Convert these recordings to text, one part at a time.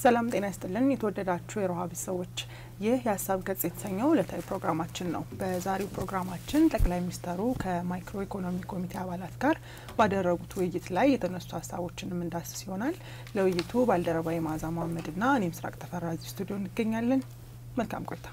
ሰላም ጤና ይስጥልን የተወደዳችሁ የሮሃ ቤተሰቦች፣ ይህ የሀሳብ ገጽ የተሰኘው ዕለታዊ ፕሮግራማችን ነው። በዛሬው ፕሮግራማችን ጠቅላይ ሚኒስተሩ ከማይክሮ ኢኮኖሚ ኮሚቴ አባላት ጋር ባደረጉት ውይይት ላይ የተነሱ ሀሳቦችን የምንዳስስ ይሆናል። ለውይይቱ ባልደረባዊ መዓዛ መሀመድና እኔ ምስራቅ ተፈራ እዚህ ስቱዲዮ እንገኛለን። መልካም ቆይታ።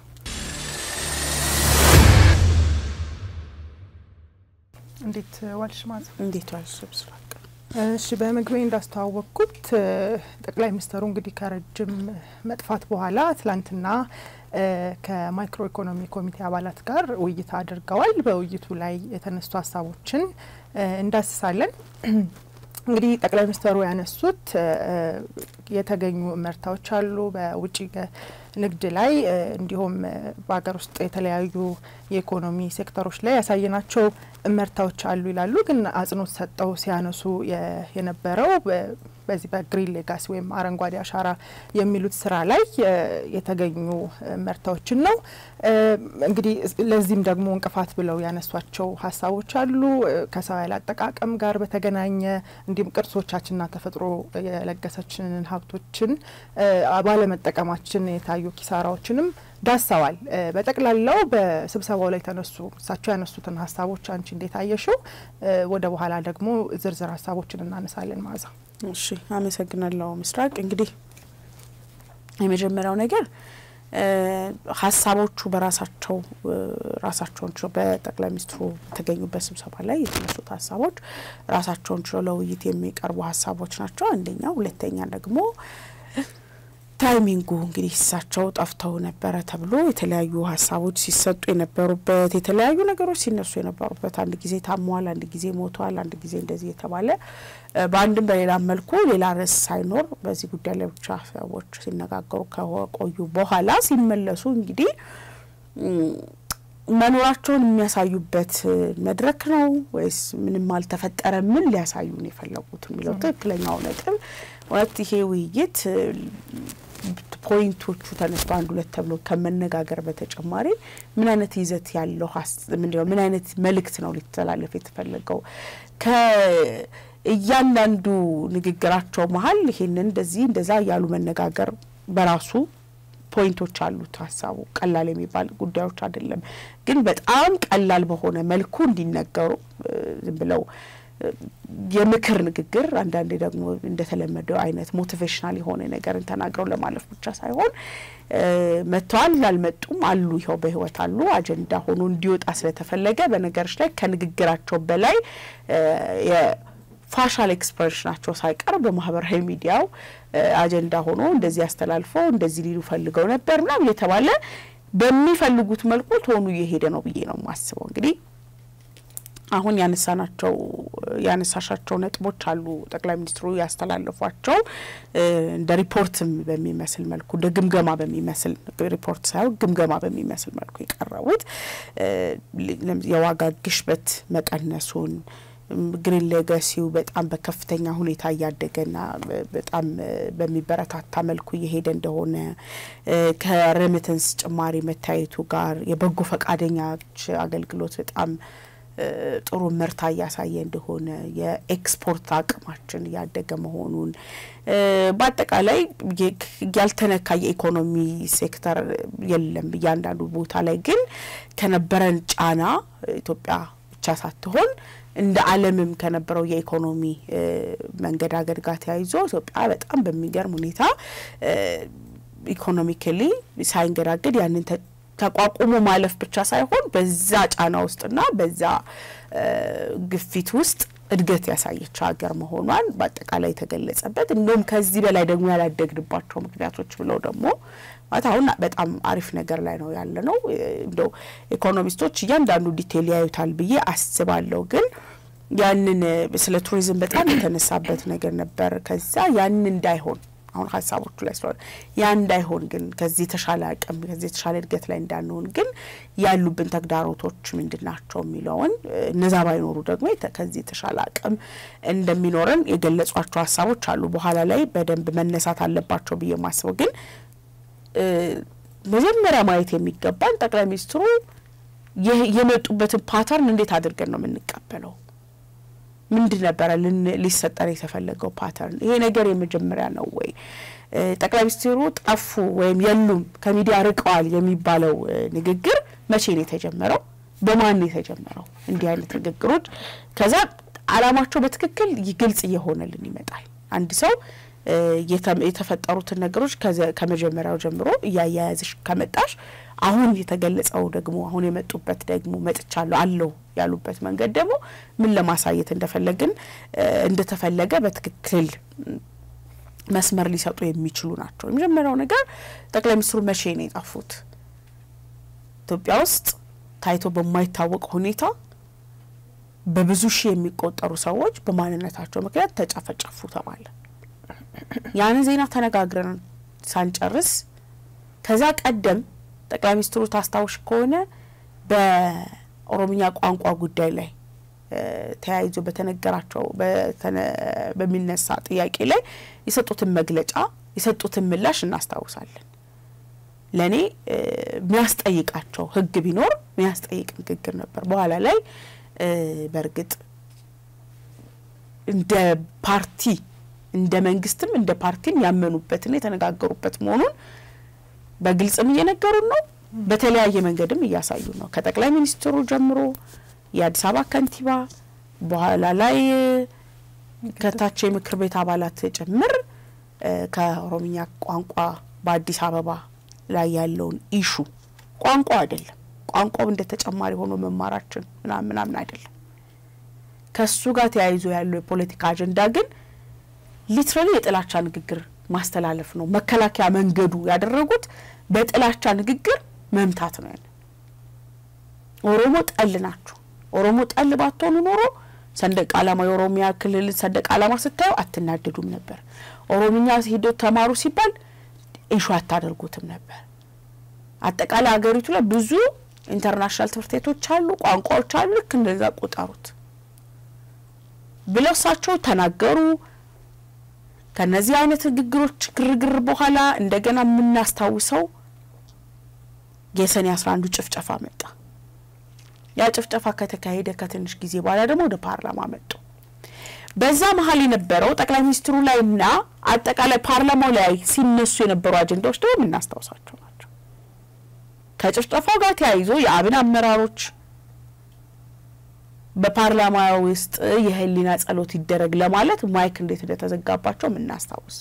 እንዴት ዋልሽ መዓዛ? እንዴት ዋልሽ ምስራቅ? እሺ በመግቢያ እንዳስተዋወቅኩት ጠቅላይ ሚኒስተሩ እንግዲህ ከረጅም መጥፋት በኋላ ትላንትና ከማይክሮ ኢኮኖሚ ኮሚቴ አባላት ጋር ውይይት አድርገዋል። በውይይቱ ላይ የተነሱ ሀሳቦችን እንዳስሳለን። እንግዲህ ጠቅላይ ሚኒስተሩ ያነሱት የተገኙ እመርታዎች አሉ በውጭ ንግድ ላይ እንዲሁም በሀገር ውስጥ የተለያዩ የኢኮኖሚ ሴክተሮች ላይ ያሳየናቸው እመርታዎች አሉ ይላሉ። ግን አጽንኦት ሰጠው ሲያነሱ የነበረው በዚህ በግሪን ሌጋሲ ወይም አረንጓዴ አሻራ የሚሉት ስራ ላይ የተገኙ እመርታዎችን ነው። እንግዲህ ለዚህም ደግሞ እንቅፋት ብለው ያነሷቸው ሀሳቦች አሉ ከሰው ኃይል አጠቃቀም ጋር በተገናኘ እንዲሁም ቅርሶቻችንና ተፈጥሮ የለገሰችንን ሀብቶችን ባለመጠቀማችን የታዩ ኪሳራዎችንም ዳሰዋል። በጠቅላላው በስብሰባው ላይ ተነሱ እሳቸው ያነሱትን ሀሳቦች አንቺ እንዴት አየሽው? ወደ በኋላ ደግሞ ዝርዝር ሀሳቦችን እናነሳለን። መዓዛ እሺ፣ አመሰግናለሁ ምስራቅ። እንግዲህ የመጀመሪያው ነገር ሀሳቦቹ በራሳቸው ራሳቸውን ችለው በጠቅላይ ሚኒስትሩ በተገኙበት ስብሰባ ላይ የተነሱት ሀሳቦች ራሳቸውን ችለው ለውይይት የሚቀርቡ ሀሳቦች ናቸው። አንደኛ። ሁለተኛ ደግሞ ታይሚንጉ እንግዲህ እሳቸው ጠፍተው ነበረ ተብሎ የተለያዩ ሀሳቦች ሲሰጡ የነበሩበት የተለያዩ ነገሮች ሲነሱ የነበሩበት አንድ ጊዜ ታሟል፣ አንድ ጊዜ ሞቷል፣ አንድ ጊዜ እንደዚህ የተባለ በአንድም በሌላ መልኩ ሌላ ርዕስ ሳይኖር በዚህ ጉዳይ ላይ ብቻ ሰዎች ሲነጋገሩ ከቆዩ በኋላ ሲመለሱ እንግዲህ መኖራቸውን የሚያሳዩበት መድረክ ነው ወይስ ምንም አልተፈጠረ? ምን ሊያሳዩን የፈለጉት የሚለው ትክክለኛው ነጥብ እውነት ይሄ ውይይት ፖይንቶቹ ተነስቶ አንድ ሁለት ተብሎ ከመነጋገር በተጨማሪ ምን አይነት ይዘት ያለው ምንድነው ምን አይነት መልእክት ነው ሊተላለፍ የተፈለገው ከእያንዳንዱ ንግግራቸው መሀል ይሄንን እንደዚህ እንደዛ እያሉ መነጋገር በራሱ ፖይንቶች አሉት። ሀሳቡ ቀላል የሚባል ጉዳዮች አይደለም፣ ግን በጣም ቀላል በሆነ መልኩ እንዲነገሩ ዝም ብለው የምክር ንግግር አንዳንዴ ደግሞ እንደተለመደው አይነት ሞቲቬሽናል የሆነ ነገርን ተናግረው ለማለፍ ብቻ ሳይሆን መጥተዋል፣ አልመጡም፣ አሉ፣ ይኸው በህይወት አሉ አጀንዳ ሆኖ እንዲወጣ ስለተፈለገ በነገሮች ላይ ከንግግራቸው በላይ የፋሻል ኤክስፕሬሽናቸው ሳይቀር በማህበራዊ ሚዲያው አጀንዳ ሆኖ እንደዚህ አስተላልፎ እንደዚህ ሊሉ ፈልገው ነበር ምናምን እየተባለ በሚፈልጉት መልኩ ቶኑ እየሄደ ነው ብዬ ነው የማስበው እንግዲህ አሁን ያነሳናቸው ያነሳሻቸው ነጥቦች አሉ። ጠቅላይ ሚኒስትሩ ያስተላለፏቸው እንደ ሪፖርትም በሚመስል መልኩ እንደ ግምገማ በሚመስል ሪፖርት ሳይሆን ግምገማ በሚመስል መልኩ የቀረቡት የዋጋ ግሽበት መቀነሱን ግሪን ሌጋሲው በጣም በከፍተኛ ሁኔታ እያደገና በጣም በሚበረታታ መልኩ እየሄደ እንደሆነ ከሬሚተንስ ጭማሪ መታየቱ ጋር የበጎ ፈቃደኞች አገልግሎት በጣም ጥሩ ምርታ እያሳየ እንደሆነ የኤክስፖርት አቅማችን እያደገ መሆኑን በአጠቃላይ ያልተነካ የኢኮኖሚ ሴክተር የለም። እያንዳንዱ ቦታ ላይ ግን ከነበረን ጫና ኢትዮጵያ ብቻ ሳትሆን እንደ ዓለምም ከነበረው የኢኮኖሚ መንገዳገድ ጋር ተያይዞ ኢትዮጵያ በጣም በሚገርም ሁኔታ ኢኮኖሚካሊ ሳይንገዳገድ ያንን ተቋቁሞ ማለፍ ብቻ ሳይሆን በዛ ጫና ውስጥና በዛ ግፊት ውስጥ እድገት ያሳየች ሀገር መሆኗን በአጠቃላይ የተገለጸበት እንዲሁም ከዚህ በላይ ደግሞ ያላደግንባቸው ምክንያቶች ብለው ደግሞ ማለት አሁን በጣም አሪፍ ነገር ላይ ነው ያለ ነው። እንደው ኢኮኖሚስቶች እያንዳንዱ ዲቴል ያዩታል ብዬ አስባለሁ። ግን ያንን ስለ ቱሪዝም በጣም የተነሳበት ነገር ነበር። ከዛ ያንን እንዳይሆን አሁን ሀሳቦቹ ላይ ስለሆነ ያ እንዳይሆን ግን ከዚህ የተሻለ አቅም ከዚህ የተሻለ እድገት ላይ እንዳንሆን ግን ያሉብን ተግዳሮቶች ምንድን ናቸው የሚለውን እነዛ ባይኖሩ ደግሞ ከዚህ የተሻለ አቅም እንደሚኖረን የገለጿቸው ሀሳቦች አሉ። በኋላ ላይ በደንብ መነሳት አለባቸው ብዬ ማስበው ግን መጀመሪያ ማየት የሚገባን ጠቅላይ ሚኒስትሩ የመጡበትን ፓተርን እንዴት አድርገን ነው የምንቀበለው? ምንድን ነበረ ሊሰጠን የተፈለገው ፓተርን? ይሄ ነገር የመጀመሪያ ነው ወይ? ጠቅላይ ሚኒስትሩ ጠፉ ወይም የሉም ከሚዲያ ርቀዋል የሚባለው ንግግር መቼ ነው የተጀመረው? በማን ነው የተጀመረው? እንዲህ አይነት ንግግሮች ከዛ አላማቸው በትክክል ግልጽ እየሆነልን ይመጣል። አንድ ሰው የተፈጠሩትን ነገሮች ከመጀመሪያው ጀምሮ እያያያዝሽ ከመጣሽ አሁን የተገለጸው ደግሞ አሁን የመጡበት ደግሞ መጥቻለሁ አለው ያሉበት መንገድ ደግሞ ምን ለማሳየት እንደፈለግን እንደተፈለገ በትክክል መስመር ሊሰጡ የሚችሉ ናቸው። የመጀመሪያው ነገር ጠቅላይ ሚኒስትሩ መቼ ነው የጠፉት? ኢትዮጵያ ውስጥ ታይቶ በማይታወቅ ሁኔታ በብዙ ሺህ የሚቆጠሩ ሰዎች በማንነታቸው ምክንያት ተጨፈጨፉ ተባለ። ያንን ዜና ተነጋግረን ሳንጨርስ ከዛ ቀደም ጠቅላይ ሚኒስትሩ ታስታውሽ ከሆነ በኦሮምኛ ቋንቋ ጉዳይ ላይ ተያይዞ በተነገራቸው በሚነሳ ጥያቄ ላይ የሰጡትን መግለጫ የሰጡትን ምላሽ እናስታውሳለን። ለእኔ የሚያስጠይቃቸው ሕግ ቢኖር የሚያስጠይቅ ንግግር ነበር። በኋላ ላይ በእርግጥ እንደ ፓርቲ እንደ መንግስትም እንደ ፓርቲም ያመኑበትና የተነጋገሩበት መሆኑን በግልጽም እየነገሩን ነው። በተለያየ መንገድም እያሳዩ ነው። ከጠቅላይ ሚኒስትሩ ጀምሮ የአዲስ አበባ ከንቲባ በኋላ ላይ ከታች የምክር ቤት አባላት ጭምር ከኦሮምኛ ቋንቋ በአዲስ አበባ ላይ ያለውን ኢሹ ቋንቋ አይደለም ቋንቋው እንደ ተጨማሪ ሆኖ መማራችን ምናምን ምናምን አይደለም። ከሱ ጋር ተያይዞ ያለው የፖለቲካ አጀንዳ ግን ሊትራሊ የጥላቻ ንግግር ማስተላለፍ ነው። መከላከያ መንገዱ ያደረጉት በጥላቻ ንግግር መምታት ነው። ያለ ኦሮሞ ጠል ናችሁ። ኦሮሞ ጠል ባትሆኑ ኖሮ ሰንደቅ ዓላማ የኦሮሚያ ክልል ሰንደቅ ዓላማ ስታዩ አትናደዱም ነበር። ኦሮምኛ ሄዶ ተማሩ ሲባል ኢሹ አታደርጉትም ነበር። አጠቃላይ ሀገሪቱ ላይ ብዙ ኢንተርናሽናል ትምህርት ቤቶች አሉ፣ ቋንቋዎች አሉ። ልክ እንደዛ ቁጠሩት ብለው እሳቸው ተናገሩ። ከነዚህ አይነት ንግግሮች ግርግር በኋላ እንደገና የምናስታውሰው የሰኔ አስራ አንዱ ጭፍጨፋ መጣ። ያ ጭፍጨፋ ከተካሄደ ከትንሽ ጊዜ በኋላ ደግሞ ወደ ፓርላማ መጡ። በዛ መሀል የነበረው ጠቅላይ ሚኒስትሩ ላይ እና አጠቃላይ ፓርላማው ላይ ሲነሱ የነበሩ አጀንዳዎች ደግሞ የምናስታውሳቸው ናቸው። ከጭፍጨፋው ጋር ተያይዞ የአብን አመራሮች በፓርላማ ውስጥ የህሊና ጸሎት ይደረግ ለማለት ማይክ እንዴት እንደተዘጋባቸው የምናስታውስ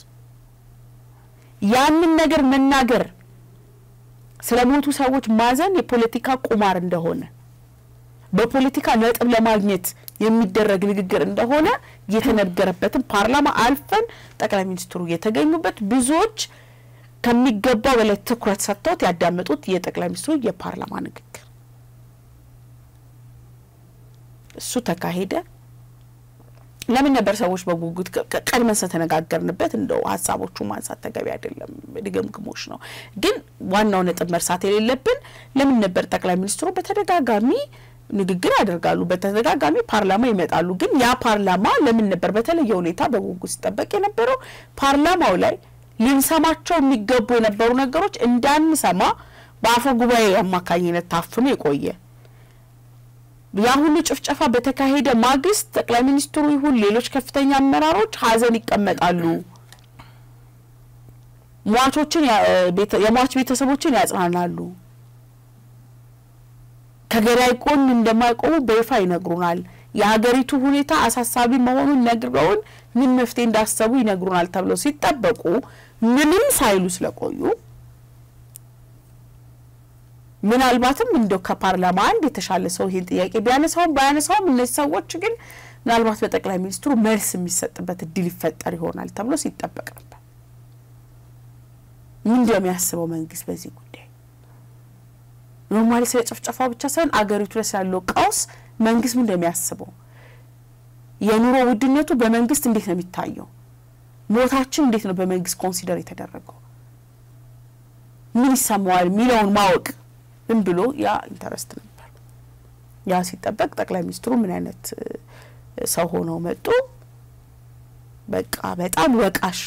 ያንን ነገር መናገር ስለ ሞቱ ሰዎች ማዘን የፖለቲካ ቁማር እንደሆነ በፖለቲካ ነጥብ ለማግኘት የሚደረግ ንግግር እንደሆነ የተነገረበትን ፓርላማ አልፈን ጠቅላይ ሚኒስትሩ የተገኙበት ብዙዎች ከሚገባው በላይ ትኩረት ሰጥተውት ያዳመጡት የጠቅላይ ሚኒስትሩ የፓርላማ ንግግር እሱ ተካሄደ። ለምን ነበር ሰዎች በጉጉት ቀድመን ስለተነጋገርንበት እንደው ሀሳቦቹ ማንሳት ተገቢ አይደለም፣ ድግምግሞች ነው። ግን ዋናው ነጥብ መርሳት የሌለብን ለምን ነበር ጠቅላይ ሚኒስትሩ በተደጋጋሚ ንግግር ያደርጋሉ፣ በተደጋጋሚ ፓርላማ ይመጣሉ። ግን ያ ፓርላማ ለምን ነበር በተለየ ሁኔታ በጉጉት ሲጠበቅ የነበረው? ፓርላማው ላይ ልንሰማቸው የሚገቡ የነበሩ ነገሮች እንዳንሰማ በአፈ ጉባኤ አማካኝነት ታፍኖ የቆየ ያ ሁሉ ጭፍጨፋ በተካሄደ ማግስት ጠቅላይ ሚኒስትሩ ይሁን ሌሎች ከፍተኛ አመራሮች ሀዘን ይቀመጣሉ፣ ሟቾችን የሟች ቤተሰቦችን ያጽናናሉ፣ ከገዳይ ጎን እንደማይቆሙ በይፋ ይነግሩናል፣ የሀገሪቱ ሁኔታ አሳሳቢ መሆኑን ነግረውን ምን መፍትሄ እንዳሰቡ ይነግሩናል ተብለው ሲጠበቁ ምንም ሳይሉ ስለቆዩ ምናልባትም እንደው ከፓርላማ አንድ የተሻለ ሰው ይህን ጥያቄ ቢያነሳውም ባያነሳውም እነዚህ ሰዎች ግን ምናልባት በጠቅላይ ሚኒስትሩ መልስ የሚሰጥበት እድል ይፈጠር ይሆናል ተብሎ ሲጠበቅ ነበር። ምን እንደሚያስበው መንግስት በዚህ ጉዳይ ኖርማሊ ስለ ጭፍጨፋው ብቻ ሳይሆን አገሪቱ ላይ ስላለው ቀውስ መንግስት ምን እንደሚያስበው የኑሮ ውድነቱ በመንግስት እንዴት ነው የሚታየው? ሞታችን እንዴት ነው በመንግስት ኮንሲደር የተደረገው? ምን ይሰማዋል የሚለውን ማወቅ ዝም ብሎ ያ ኢንተረስት ነበር። ያ ሲጠበቅ ጠቅላይ ሚኒስትሩ ምን አይነት ሰው ሆነው መጡ? በቃ በጣም ወቃሽ፣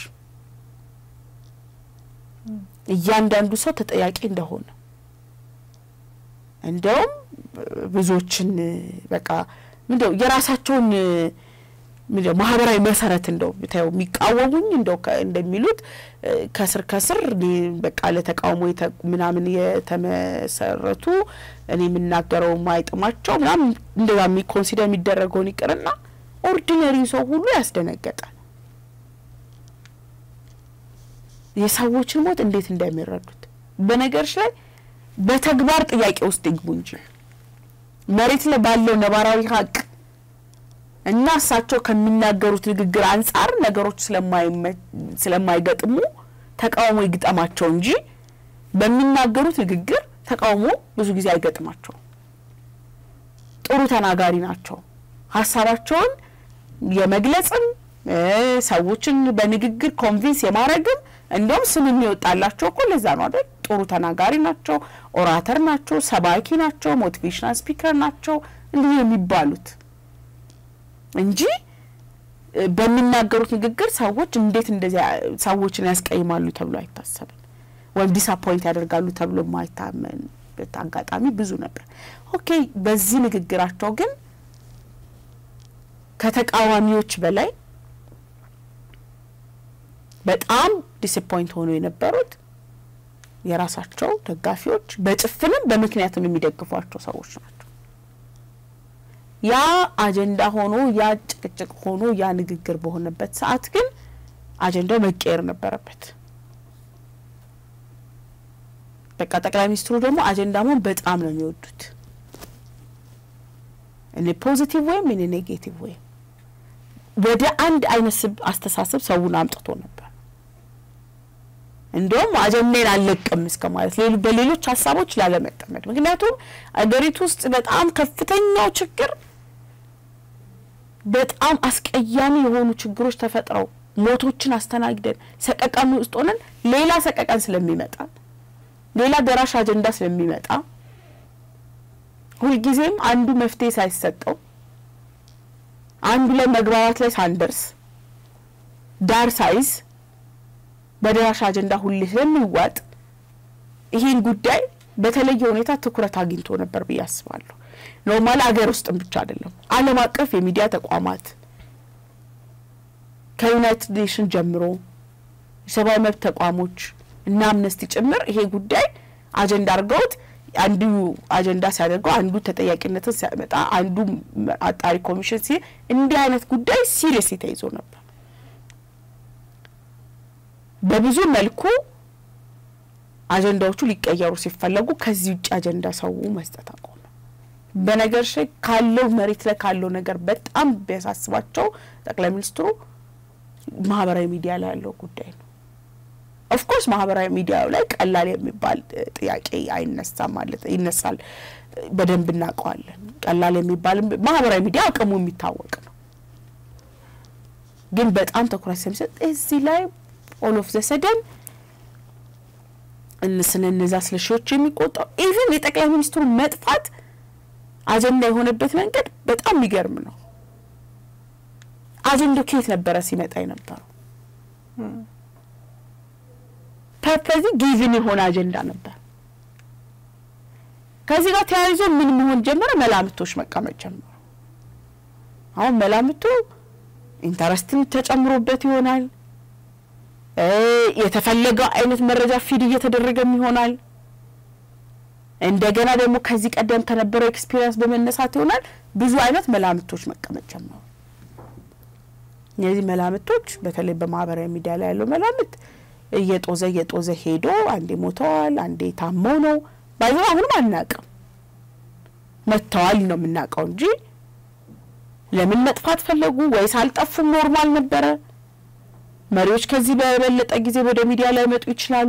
እያንዳንዱ ሰው ተጠያቂ እንደሆነ እንደውም ብዙዎችን በቃ ምንድነው የራሳቸውን ማህበራዊ መሰረት እንደው ብታየው የሚቃወሙኝ እንደው እንደሚሉት ከስር ከስር በቃ ለተቃውሞ ምናምን የተመሰረቱ እኔ የምናገረው ማይጥማቸው ምናምን እንደዛ ኮንሲደር የሚደረገውን ይቅርና ኦርዲነሪ ሰው ሁሉ ያስደነገጣል። የሰዎችን ሞት እንዴት እንደሚረዱት በነገሮች ላይ በተግባር ጥያቄ ውስጥ ይግቡ እንጂ መሬት ላይ ባለው ነባራዊ ሀቅ እና እሳቸው ከሚናገሩት ንግግር አንጻር ነገሮች ስለማይገጥሙ ተቃውሞ ይግጠማቸው እንጂ በሚናገሩት ንግግር ተቃውሞ ብዙ ጊዜ አይገጥማቸውም። ጥሩ ተናጋሪ ናቸው። ሀሳባቸውን የመግለጽም ሰዎችን በንግግር ኮንቪንስ የማድረግም እንደውም ስም የሚወጣላቸው እኮ ለዛ ነው አይደል? ጥሩ ተናጋሪ ናቸው፣ ኦራተር ናቸው፣ ሰባኪ ናቸው፣ ሞቲቬሽናል ስፒከር ናቸው እንዲህ የሚባሉት እንጂ በሚናገሩት ንግግር ሰዎች እንዴት እንደዚያ ሰዎችን ያስቀይማሉ ተብሎ አይታሰብም፣ ወይም ዲስአፖይንት ያደርጋሉ ተብሎ የማይታመንበት አጋጣሚ ብዙ ነበር። ኦኬ፣ በዚህ ንግግራቸው ግን ከተቃዋሚዎች በላይ በጣም ዲስፖይንት ሆኖ የነበሩት የራሳቸው ደጋፊዎች በጭፍንም በምክንያትም የሚደግፏቸው ሰዎች ናቸው። ያ አጀንዳ ሆኖ ያ ጭቅጭቅ ሆኖ ያ ንግግር በሆነበት ሰዓት ግን አጀንዳው መቀየር ነበረበት። በቃ ጠቅላይ ሚኒስትሩ ደግሞ አጀንዳ መሆን በጣም ነው የሚወዱት። እኔ ፖዚቲቭ ወይም እኔ ኔጌቲቭ ወይም ወደ አንድ አይነት ስብ አስተሳሰብ ሰውን አምጥቶ ነበር። እንደውም አጀንዳን አልለቅም እስከ ማለት በሌሎች ሀሳቦች ላለመጠመድ። ምክንያቱም አገሪቱ ውስጥ በጣም ከፍተኛው ችግር በጣም አስቀያሚ የሆኑ ችግሮች ተፈጥረው ሞቶችን አስተናግደን ሰቀቀን ውስጥ ሆነን ሌላ ሰቀቀን ስለሚመጣ ሌላ ደራሽ አጀንዳ ስለሚመጣ ሁልጊዜም አንዱ መፍትሄ ሳይሰጠው አንዱ ላይ መግባባት ላይ ሳንደርስ ዳር ሳይዝ በደራሽ አጀንዳ ሁሌ ስለሚዋጥ ይህን ጉዳይ በተለየ ሁኔታ ትኩረት አግኝቶ ነበር ብዬ አስባለሁ። ኖርማል አገር ውስጥም ብቻ አይደለም፣ ዓለም አቀፍ የሚዲያ ተቋማት ከዩናይትድ ኔሽን ጀምሮ የሰብአዊ መብት ተቋሞች እና አምነስቲ ጭምር ይሄ ጉዳይ አጀንዳ አድርገውት አንዱ አጀንዳ ሲያደርገው አንዱ ተጠያቂነትን ሲያመጣ አንዱ አጣሪ ኮሚሽን ሲ እንዲህ አይነት ጉዳይ ሲሪየስ ተይዞ ነበር። በብዙ መልኩ አጀንዳዎቹ ሊቀየሩ ሲፈለጉ ከዚህ ውጭ አጀንዳ ሰው መስጠት አቆመ። በነገር ላይ ካለው መሬት ላይ ካለው ነገር በጣም ቢያሳስባቸው ጠቅላይ ሚኒስትሩ ማህበራዊ ሚዲያ ላይ ያለው ጉዳይ ነው። ኦፍኮርስ ማህበራዊ ሚዲያው ላይ ቀላል የሚባል ጥያቄ አይነሳም ማለት ይነሳል፣ በደንብ እናውቀዋለን። ቀላል የሚባል ማህበራዊ ሚዲያ አቅሙ የሚታወቅ ነው። ግን በጣም ትኩረት ስለሚሰጥ እዚህ ላይ ኦል ኦፍ ዘሰደን ስለ እነዛ ስለ ሺዎች የሚቆጠሩ ኢቨን የጠቅላይ ሚኒስትሩ መጥፋት አጀንዳ የሆነበት መንገድ በጣም የሚገርም ነው። አጀንዳው ከየት ነበረ ሲመጣ የነበረው? ፐርፐዚ ጊቭን የሆነ አጀንዳ ነበር። ከዚህ ጋር ተያይዞ ምን መሆን ጀመረ? መላምቶች መቀመጥ ጀመሩ። አሁን መላምቱ ኢንተረስትም ተጨምሮበት ይሆናል የተፈለገው አይነት መረጃ ፊድ እየተደረገም ይሆናል። እንደገና ደግሞ ከዚህ ቀደም ከነበረው ኤክስፒሪየንስ በመነሳት ይሆናል ብዙ አይነት መላምቶች መቀመጥ ጀመሩ። እነዚህ መላምቶች በተለይ በማህበራዊ ሚዲያ ላይ ያለው መላምት እየጦዘ እየጦዘ ሄዶ አንዴ ሞተዋል፣ አንዴ ታመው ነው ባይዘ አሁንም አናውቅም። መጥተዋል ነው የምናውቀው እንጂ ለምን መጥፋት ፈለጉ ወይስ አልጠፉም? ኖርማል ነበረ። መሪዎች ከዚህ በበለጠ ጊዜ ወደ ሚዲያ ላይ መጡ ይችላሉ።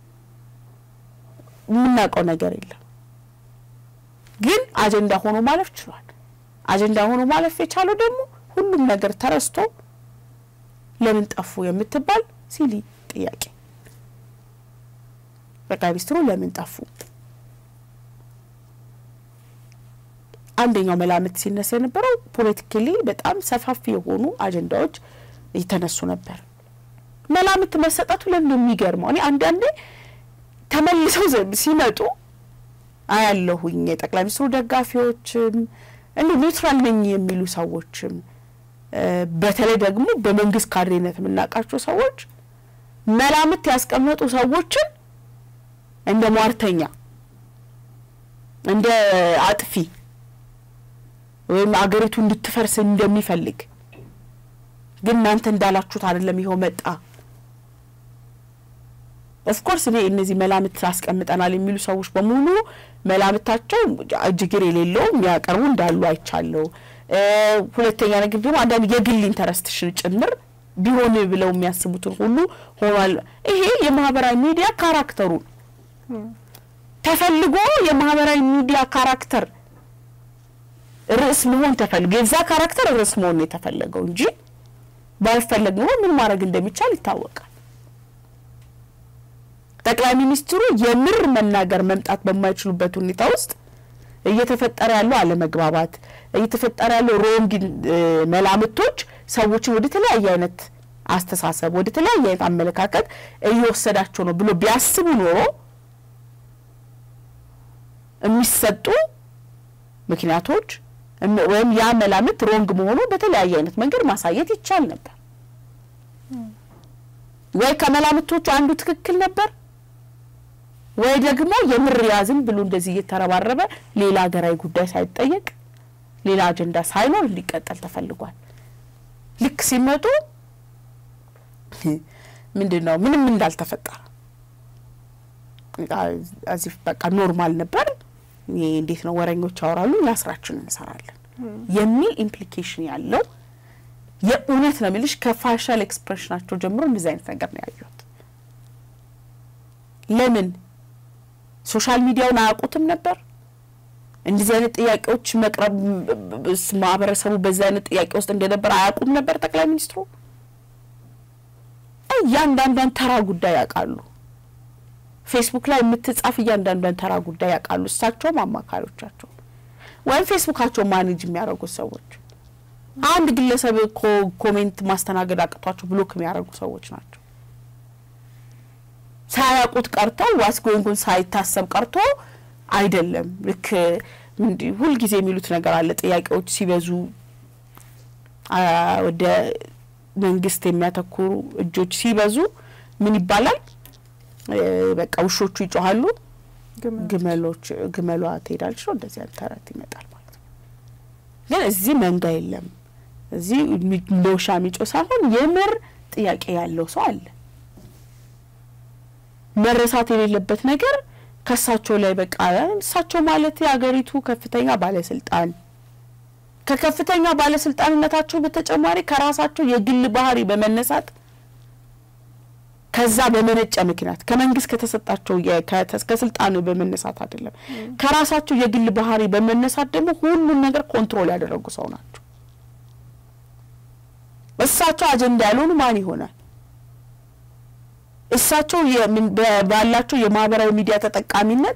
የምናውቀው ነገር የለም። ግን አጀንዳ ሆኖ ማለፍ ችሏል። አጀንዳ ሆኖ ማለፍ የቻለው ደግሞ ሁሉም ነገር ተረስቶ ለምን ጠፉ የምትባል ሲሊ ጥያቄ ጠቅላይ ሚኒስትሩ ለምን ጠፉ? አንደኛው መላምት ሲነሳ የነበረው ፖለቲካሊ በጣም ሰፋፊ የሆኑ አጀንዳዎች የተነሱ ነበር። መላምት መሰጠቱ ለምን የሚገርመው እኔ አንዳንዴ ተመልሰው ሲመጡ አያለሁኝ የጠቅላይ ሚኒስትሩ ደጋፊዎችም እንዲ ኒውትራል ነኝ የሚሉ ሰዎችም በተለይ ደግሞ በመንግስት ካድሬነት የምናውቃቸው ሰዎች መላምት ያስቀመጡ ሰዎችን እንደ ሟርተኛ፣ እንደ አጥፊ ወይም አገሪቱ እንድትፈርስ እንደሚፈልግ ግን እናንተ እንዳላችሁት አይደለም፣ ይኸው መጣ። ኦፍኮርስ እኔ እነዚህ መላምት አስቀምጠናል የሚሉ ሰዎች በሙሉ መላምታቸው እጅግር የሌለው የሚያቀርቡ እንዳሉ አይቻለሁ። ሁለተኛ ነገር ደግሞ አንዳንድ የግል ኢንተረስትሽን ጭምር ቢሆን ብለው የሚያስቡትን ሁሉ ሆኗል። ይሄ የማህበራዊ ሚዲያ ካራክተሩ ተፈልጎ የማህበራዊ ሚዲያ ካራክተር ርዕስ መሆን ተፈልጎ የዛ ካራክተር ርዕስ መሆን ነው የተፈለገው እንጂ ባይፈለግ ኖሮ ምን ማድረግ እንደሚቻል ይታወቃል። ጠቅላይ ሚኒስትሩ የምር መናገር መምጣት በማይችሉበት ሁኔታ ውስጥ እየተፈጠረ ያለው አለመግባባት እየተፈጠረ ያለው ሮንግ መላምቶች ሰዎችን ወደ ተለያየ አይነት አስተሳሰብ ወደ ተለያየ አይነት አመለካከት እየወሰዳቸው ነው ብሎ ቢያስቡ ኖሮ የሚሰጡ ምክንያቶች ወይም ያ መላምት ሮንግ መሆኑ በተለያየ አይነት መንገድ ማሳየት ይቻል ነበር። ወይ ከመላምቶቹ አንዱ ትክክል ነበር ወይ ደግሞ የምር ያዝም ብሎ እንደዚህ እየተረባረበ ሌላ ሀገራዊ ጉዳይ ሳይጠየቅ ሌላ አጀንዳ ሳይኖር እንዲቀጠል ተፈልጓል። ልክ ሲመጡ ምንድን ነው ምንም እንዳልተፈጠረ እዚህ በቃ ኖርማል ነበር። ይሄ እንዴት ነው ወረኞች ያወራሉ፣ እኛ ስራችንን እንሰራለን የሚል ኢምፕሊኬሽን ያለው የእውነት ነው የሚልሽ ከፋሻል ኤክስፕሬሽናቸው ጀምሮ እንደዚህ አይነት ነገር ነው ያዩት። ለምን ሶሻል ሚዲያውን አያውቁትም ነበር? እንደዚህ አይነት ጥያቄዎች መቅረብ ማህበረሰቡ በዚህ አይነት ጥያቄ ውስጥ እንደነበር አያውቁም ነበር? ጠቅላይ ሚኒስትሩ እያንዳንዷን ተራ ጉዳይ ያውቃሉ። ፌስቡክ ላይ የምትጻፍ እያንዳንዷን ተራ ጉዳይ ያውቃሉ። እሳቸውም አማካሪዎቻቸው ወይም ፌስቡካቸው ማኔጅ የሚያደርጉት ሰዎች አንድ ግለሰብ ኮሜንት ማስተናገድ አቅቷቸው ብሎክ የሚያደርጉ ሰዎች ናቸው። ሳያውቁት ቀርተው ዋስጎንጉን ሳይታሰብ ቀርቶ አይደለም። ልክ ሁልጊዜ የሚሉት ነገር አለ። ጥያቄዎች ሲበዙ ወደ መንግስት የሚያተኩሩ እጆች ሲበዙ ምን ይባላል? በቃ ውሾቹ ይጮሃሉ፣ ግመሎች ግመሏ ትሄዳለች ነው እንደዚህ አይነት ተረት ይመጣል ማለት ነው። ግን እዚህ መንጋ የለም። እዚህ ሎሻ የሚጮ ሳይሆን የምር ጥያቄ ያለው ሰው አለ። መረሳት የሌለበት ነገር ከእሳቸው ላይ በቃ እሳቸው ማለት የሀገሪቱ ከፍተኛ ባለስልጣን ከከፍተኛ ባለስልጣንነታቸው በተጨማሪ ከራሳቸው የግል ባህሪ በመነሳት ከዛ በመነጨ ምክንያት ከመንግስት ከተሰጣቸው ከስልጣን በመነሳት አይደለም፣ ከራሳቸው የግል ባህሪ በመነሳት ደግሞ ሁሉን ነገር ኮንትሮል ያደረጉ ሰው ናቸው። እሳቸው አጀንዳ ያልሆኑ ማን ይሆናል? እሳቸው ባላቸው የማህበራዊ ሚዲያ ተጠቃሚነት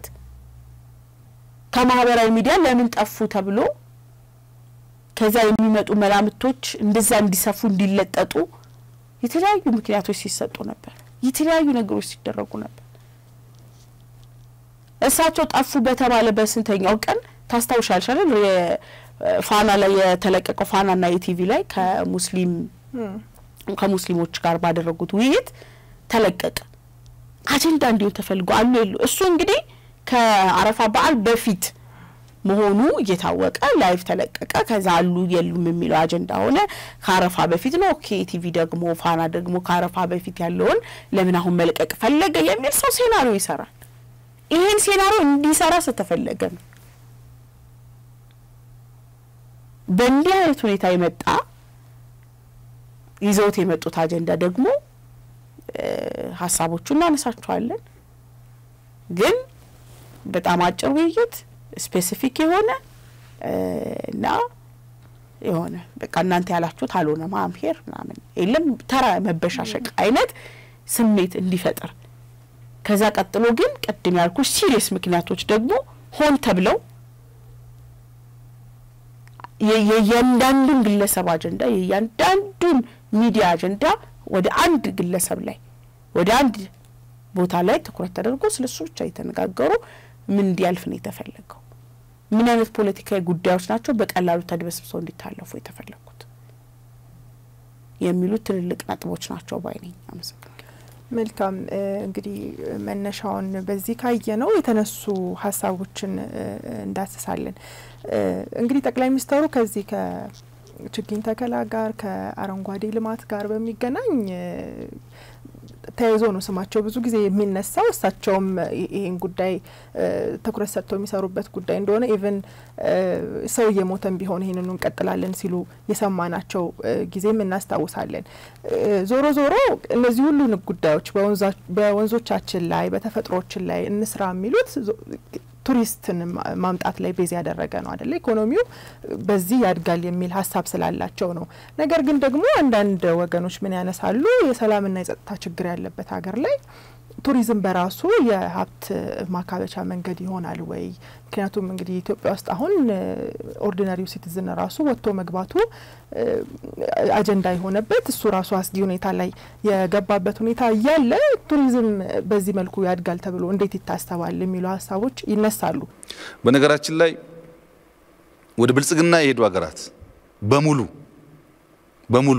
ከማህበራዊ ሚዲያ ለምን ጠፉ ተብሎ ከዛ የሚመጡ መላምቶች እንደዛ እንዲሰፉ እንዲለጠጡ የተለያዩ ምክንያቶች ሲሰጡ ነበር። የተለያዩ ነገሮች ሲደረጉ ነበር። እሳቸው ጠፉ በተባለ በስንተኛው ቀን ታስታውሻለሽ አይደል? ፋና ላይ የተለቀቀው ፋናና የቲቪ ላይ ከሙስሊም ከሙስሊሞች ጋር ባደረጉት ውይይት ተለቀቀ። አጀንዳ እንዲሆን ተፈልጎ አሉ የሉ እሱ እንግዲህ ከአረፋ በዓል በፊት መሆኑ እየታወቀ ላይቭ ተለቀቀ። ከዛ አሉ የሉም የሚለው አጀንዳ ሆነ። ከአረፋ በፊት ነው። ኦኬ ቲቪ ደግሞ ፋና ደግሞ ከአረፋ በፊት ያለውን ለምን አሁን መልቀቅ ፈለገ የሚል ሰው ሴናሪዮ ይሰራል። ይህን ሴናሪዮ እንዲሰራ ስተፈለገ ነው። በእንዲህ አይነት ሁኔታ የመጣ ይዘውት የመጡት አጀንዳ ደግሞ ሀሳቦቹ እናነሳቸዋለን ግን በጣም አጭር ውይይት ስፔሲፊክ የሆነ እና የሆነ በቃ እናንተ ያላችሁት አልሆነ ማምሄር ምናምን የለም ተራ መበሻሸቅ አይነት ስሜት እንዲፈጥር ከዛ ቀጥሎ ግን ቅድም ያልኩሽ ሲሪየስ ምክንያቶች ደግሞ ሆን ተብለው የእያንዳንዱን ግለሰብ አጀንዳ የእያንዳንዱን ሚዲያ አጀንዳ ወደ አንድ ግለሰብ ላይ ወደ አንድ ቦታ ላይ ትኩረት ተደርጎ ስለሱ ብቻ የተነጋገሩ ምን እንዲያልፍ ነው የተፈለገው? ምን አይነት ፖለቲካዊ ጉዳዮች ናቸው በቀላሉ ተድበስብሰው እንዲታለፉ የተፈለጉት? የሚሉት ትልልቅ ነጥቦች ናቸው ባይ ነኝ። አመሰግናለሁ። መልካም እንግዲህ መነሻውን በዚህ ካየ ነው የተነሱ ሀሳቦችን እንዳስሳለን። እንግዲህ ጠቅላይ ሚኒስትሩ ከዚህ ከችግኝ ተከላ ጋር ከአረንጓዴ ልማት ጋር በሚገናኝ ተያይዞ ነው ስማቸው ብዙ ጊዜ የሚነሳው። እሳቸውም ይህን ጉዳይ ትኩረት ሰጥተው የሚሰሩበት ጉዳይ እንደሆነ ኢቨን ሰው እየሞተን ቢሆን ይህንኑ እንቀጥላለን ሲሉ የሰማናቸው ጊዜም እናስታውሳለን። ዞሮ ዞሮ እነዚህ ሁሉ ጉዳዮች በወንዞቻችን ላይ በተፈጥሮችን ላይ እንስራ የሚሉት ቱሪስትን ማምጣት ላይ ቤዝ ያደረገ ነው አደለ? ኢኮኖሚው በዚህ ያድጋል የሚል ሀሳብ ስላላቸው ነው። ነገር ግን ደግሞ አንዳንድ ወገኖች ምን ያነሳሉ? የሰላምና የጸጥታ ችግር ያለበት ሀገር ላይ ቱሪዝም በራሱ የሀብት ማካበቻ መንገድ ይሆናል ወይ? ምክንያቱም እንግዲህ ኢትዮጵያ ውስጥ አሁን ኦርዲነሪው ሲቲዝን ራሱ ወጥቶ መግባቱ አጀንዳ የሆነበት እሱ ራሱ አስጊ ሁኔታ ላይ የገባበት ሁኔታ እያለ ቱሪዝም በዚህ መልኩ ያድጋል ተብሎ እንዴት ይታሰባል የሚሉ ሀሳቦች ይነሳሉ። በነገራችን ላይ ወደ ብልጽግና የሄዱ ሀገራት በሙሉ በሙሉ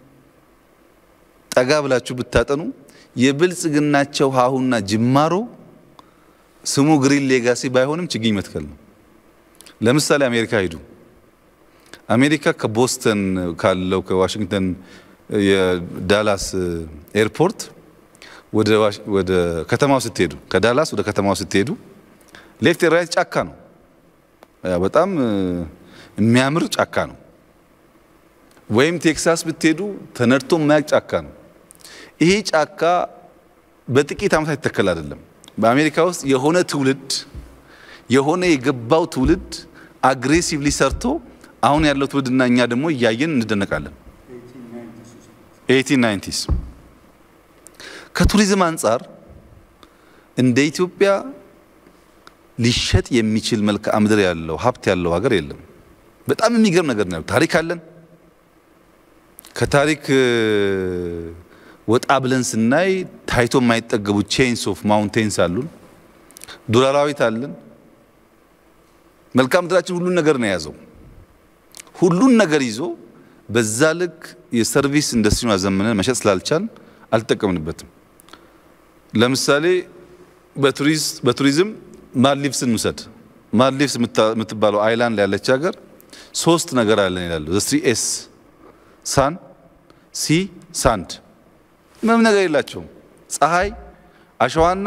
ጠጋ ብላችሁ ብታጠኑ የብልጽግናቸው ሀሁና ጅማሮ ስሙ ግሪን ሌጋሲ ባይሆንም ችግኝ መትከል ነው። ለምሳሌ አሜሪካ ሂዱ። አሜሪካ ከቦስተን ካለው ከዋሽንግተን የዳላስ ኤርፖርት ወደ ከተማው ስትሄዱ ከዳላስ ወደ ከተማው ስትሄዱ ሌፍት ራይት ጫካ ነው። በጣም የሚያምር ጫካ ነው። ወይም ቴክሳስ ብትሄዱ ተነድቶ የማያውቅ ጫካ ነው። ይሄ ጫካ በጥቂት ዓመታት ይተከል አይደለም። በአሜሪካ ውስጥ የሆነ ትውልድ የሆነ የገባው ትውልድ አግሬሲቭሊ ሰርቶ አሁን ያለው ትውልድና እኛ ደግሞ እያየን እንደነቃለን። ኤይቲን ናይንቲስ ከቱሪዝም አንጻር እንደ ኢትዮጵያ ሊሸጥ የሚችል መልክዓ ምድር ያለው ሀብት ያለው ሀገር የለም። በጣም የሚገርም ነገር ነው። ታሪክ አለን። ከታሪክ ወጣ ብለን ስናይ ታይቶ የማይጠገቡ ቼንስ ኦፍ ማውንቴንስ አሉን። ዱር አራዊት አለን። መልክዓ ምድራችን ሁሉን ነገር ነው የያዘው። ሁሉን ነገር ይዞ በዛ ልክ የሰርቪስ ኢንዱስትሪውን አዘምነን መሸጥ ስላልቻል አልተጠቀምንበትም። ለምሳሌ በቱሪዝም ማልዲቭስን እንውሰድ። ማልዲቭስ የምትባለው አይላንድ ያለች ሀገር ሶስት ነገር አለን ይላሉ። ስሪ ኤስ ሳን፣ ሲ፣ ሳንድ ምንም ነገር የላቸውም። ፀሐይ፣ አሸዋና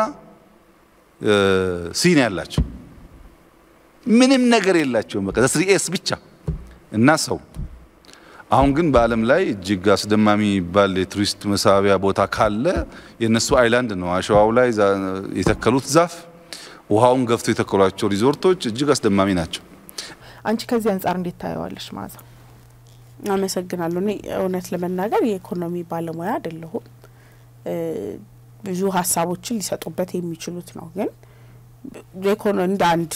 ሲን ያላቸው ምንም ነገር የላቸውም። በቃ ስሪ ኤስ ብቻ እና ሰው። አሁን ግን በዓለም ላይ እጅግ አስደማሚ የሚባል የቱሪስት መሳቢያ ቦታ ካለ የእነሱ አይላንድ ነው። አሸዋው ላይ የተከሉት ዛፍ፣ ውሃውን ገፍቶ የተከሏቸው ሪዞርቶች እጅግ አስደማሚ ናቸው። አንቺ ከዚህ አንጻር እንዴት ታየዋለሽ ማዛ? አመሰግናለሁ። እኔ እውነት ለመናገር የኢኮኖሚ ባለሙያ አይደለሁም። ብዙ ሀሳቦችን ሊሰጡበት የሚችሉት ነው። ግን ኢኮኖ እንደ አንድ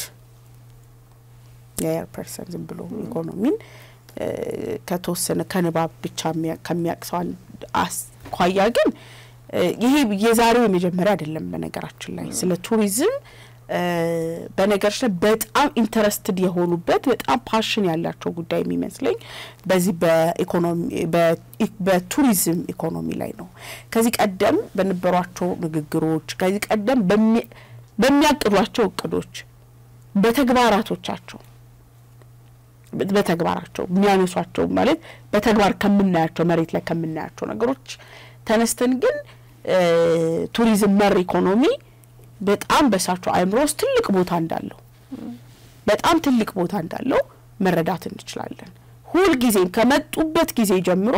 የኤር ፐርሰን ዝም ብሎ ኢኮኖሚን ከተወሰነ ከንባብ ብቻ ከሚያቅሰው አኳያ ግን ይሄ የዛሬው የመጀመሪያ አይደለም። በነገራችን ላይ ስለ ቱሪዝም በነገሮች ላይ በጣም ኢንተረስትድ የሆኑበት በጣም ፓሽን ያላቸው ጉዳይ የሚመስለኝ በዚህ በኢኮኖሚ በቱሪዝም ኢኮኖሚ ላይ ነው። ከዚህ ቀደም በነበሯቸው ንግግሮች፣ ከዚህ ቀደም በሚያቅዷቸው እቅዶች፣ በተግባራቶቻቸው በተግባራቸው የሚያነሷቸው ማለት በተግባር ከምናያቸው መሬት ላይ ከምናያቸው ነገሮች ተነስተን ግን ቱሪዝም መር ኢኮኖሚ በጣም በሳቸው አእምሮ ውስጥ ትልቅ ቦታ እንዳለው በጣም ትልቅ ቦታ እንዳለው መረዳት እንችላለን። ሁልጊዜም ከመጡበት ጊዜ ጀምሮ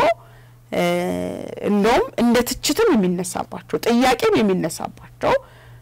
እንደውም እንደ ትችትም የሚነሳባቸው ጥያቄም የሚነሳባቸው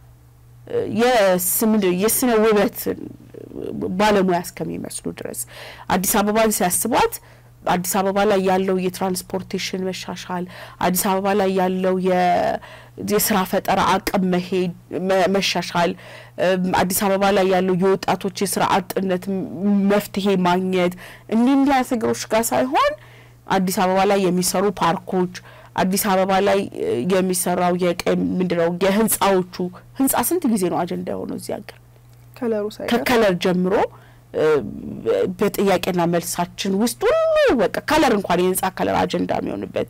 የስነ ውበት ባለሙያ እስከሚመስሉ ድረስ አዲስ አበባን ሲያስቧት አዲስ አበባ ላይ ያለው የትራንስፖርቴሽን መሻሻል፣ አዲስ አበባ ላይ ያለው የስራ ፈጠራ አቅም መሄድ መሻሻል፣ አዲስ አበባ ላይ ያለው የወጣቶች የስራ አጥነት መፍትሄ ማግኘት እንዲህ እንዲህ አይነት ነገሮች ጋር ሳይሆን አዲስ አበባ ላይ የሚሰሩ ፓርኮች፣ አዲስ አበባ ላይ የሚሰራው የቀይ ምንድነው የህንፃዎቹ ህንፃ ስንት ጊዜ ነው አጀንዳ የሆነው እዚህ ሀገር ከለሩ ሳይቀር ከከለር ጀምሮ በጥያቄና መልሳችን ውስጥ ሁሉ በቃ ከለር እንኳን የህንጻ ከለር አጀንዳ የሚሆንበት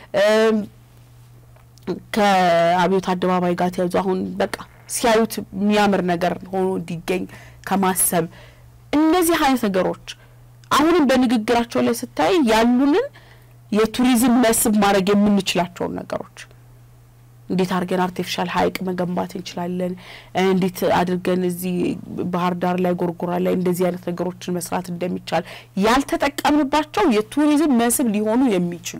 ከአብዮት አደባባይ ጋር ተያይዞ አሁን በቃ ሲያዩት የሚያምር ነገር ሆኖ እንዲገኝ ከማሰብ እነዚህ አይነት ነገሮች አሁንም በንግግራቸው ላይ ስታይ ያሉንን የቱሪዝም መስህብ ማድረግ የምንችላቸውን ነገሮች እንዴት አድርገን አርቲፊሻል ሐይቅ መገንባት እንችላለን፣ እንዴት አድርገን እዚህ ባህር ዳር ላይ ጎርጎራ ላይ እንደዚህ አይነት ነገሮችን መስራት እንደሚቻል ያልተጠቀምንባቸው የቱሪዝም መስህብ ሊሆኑ የሚችሉ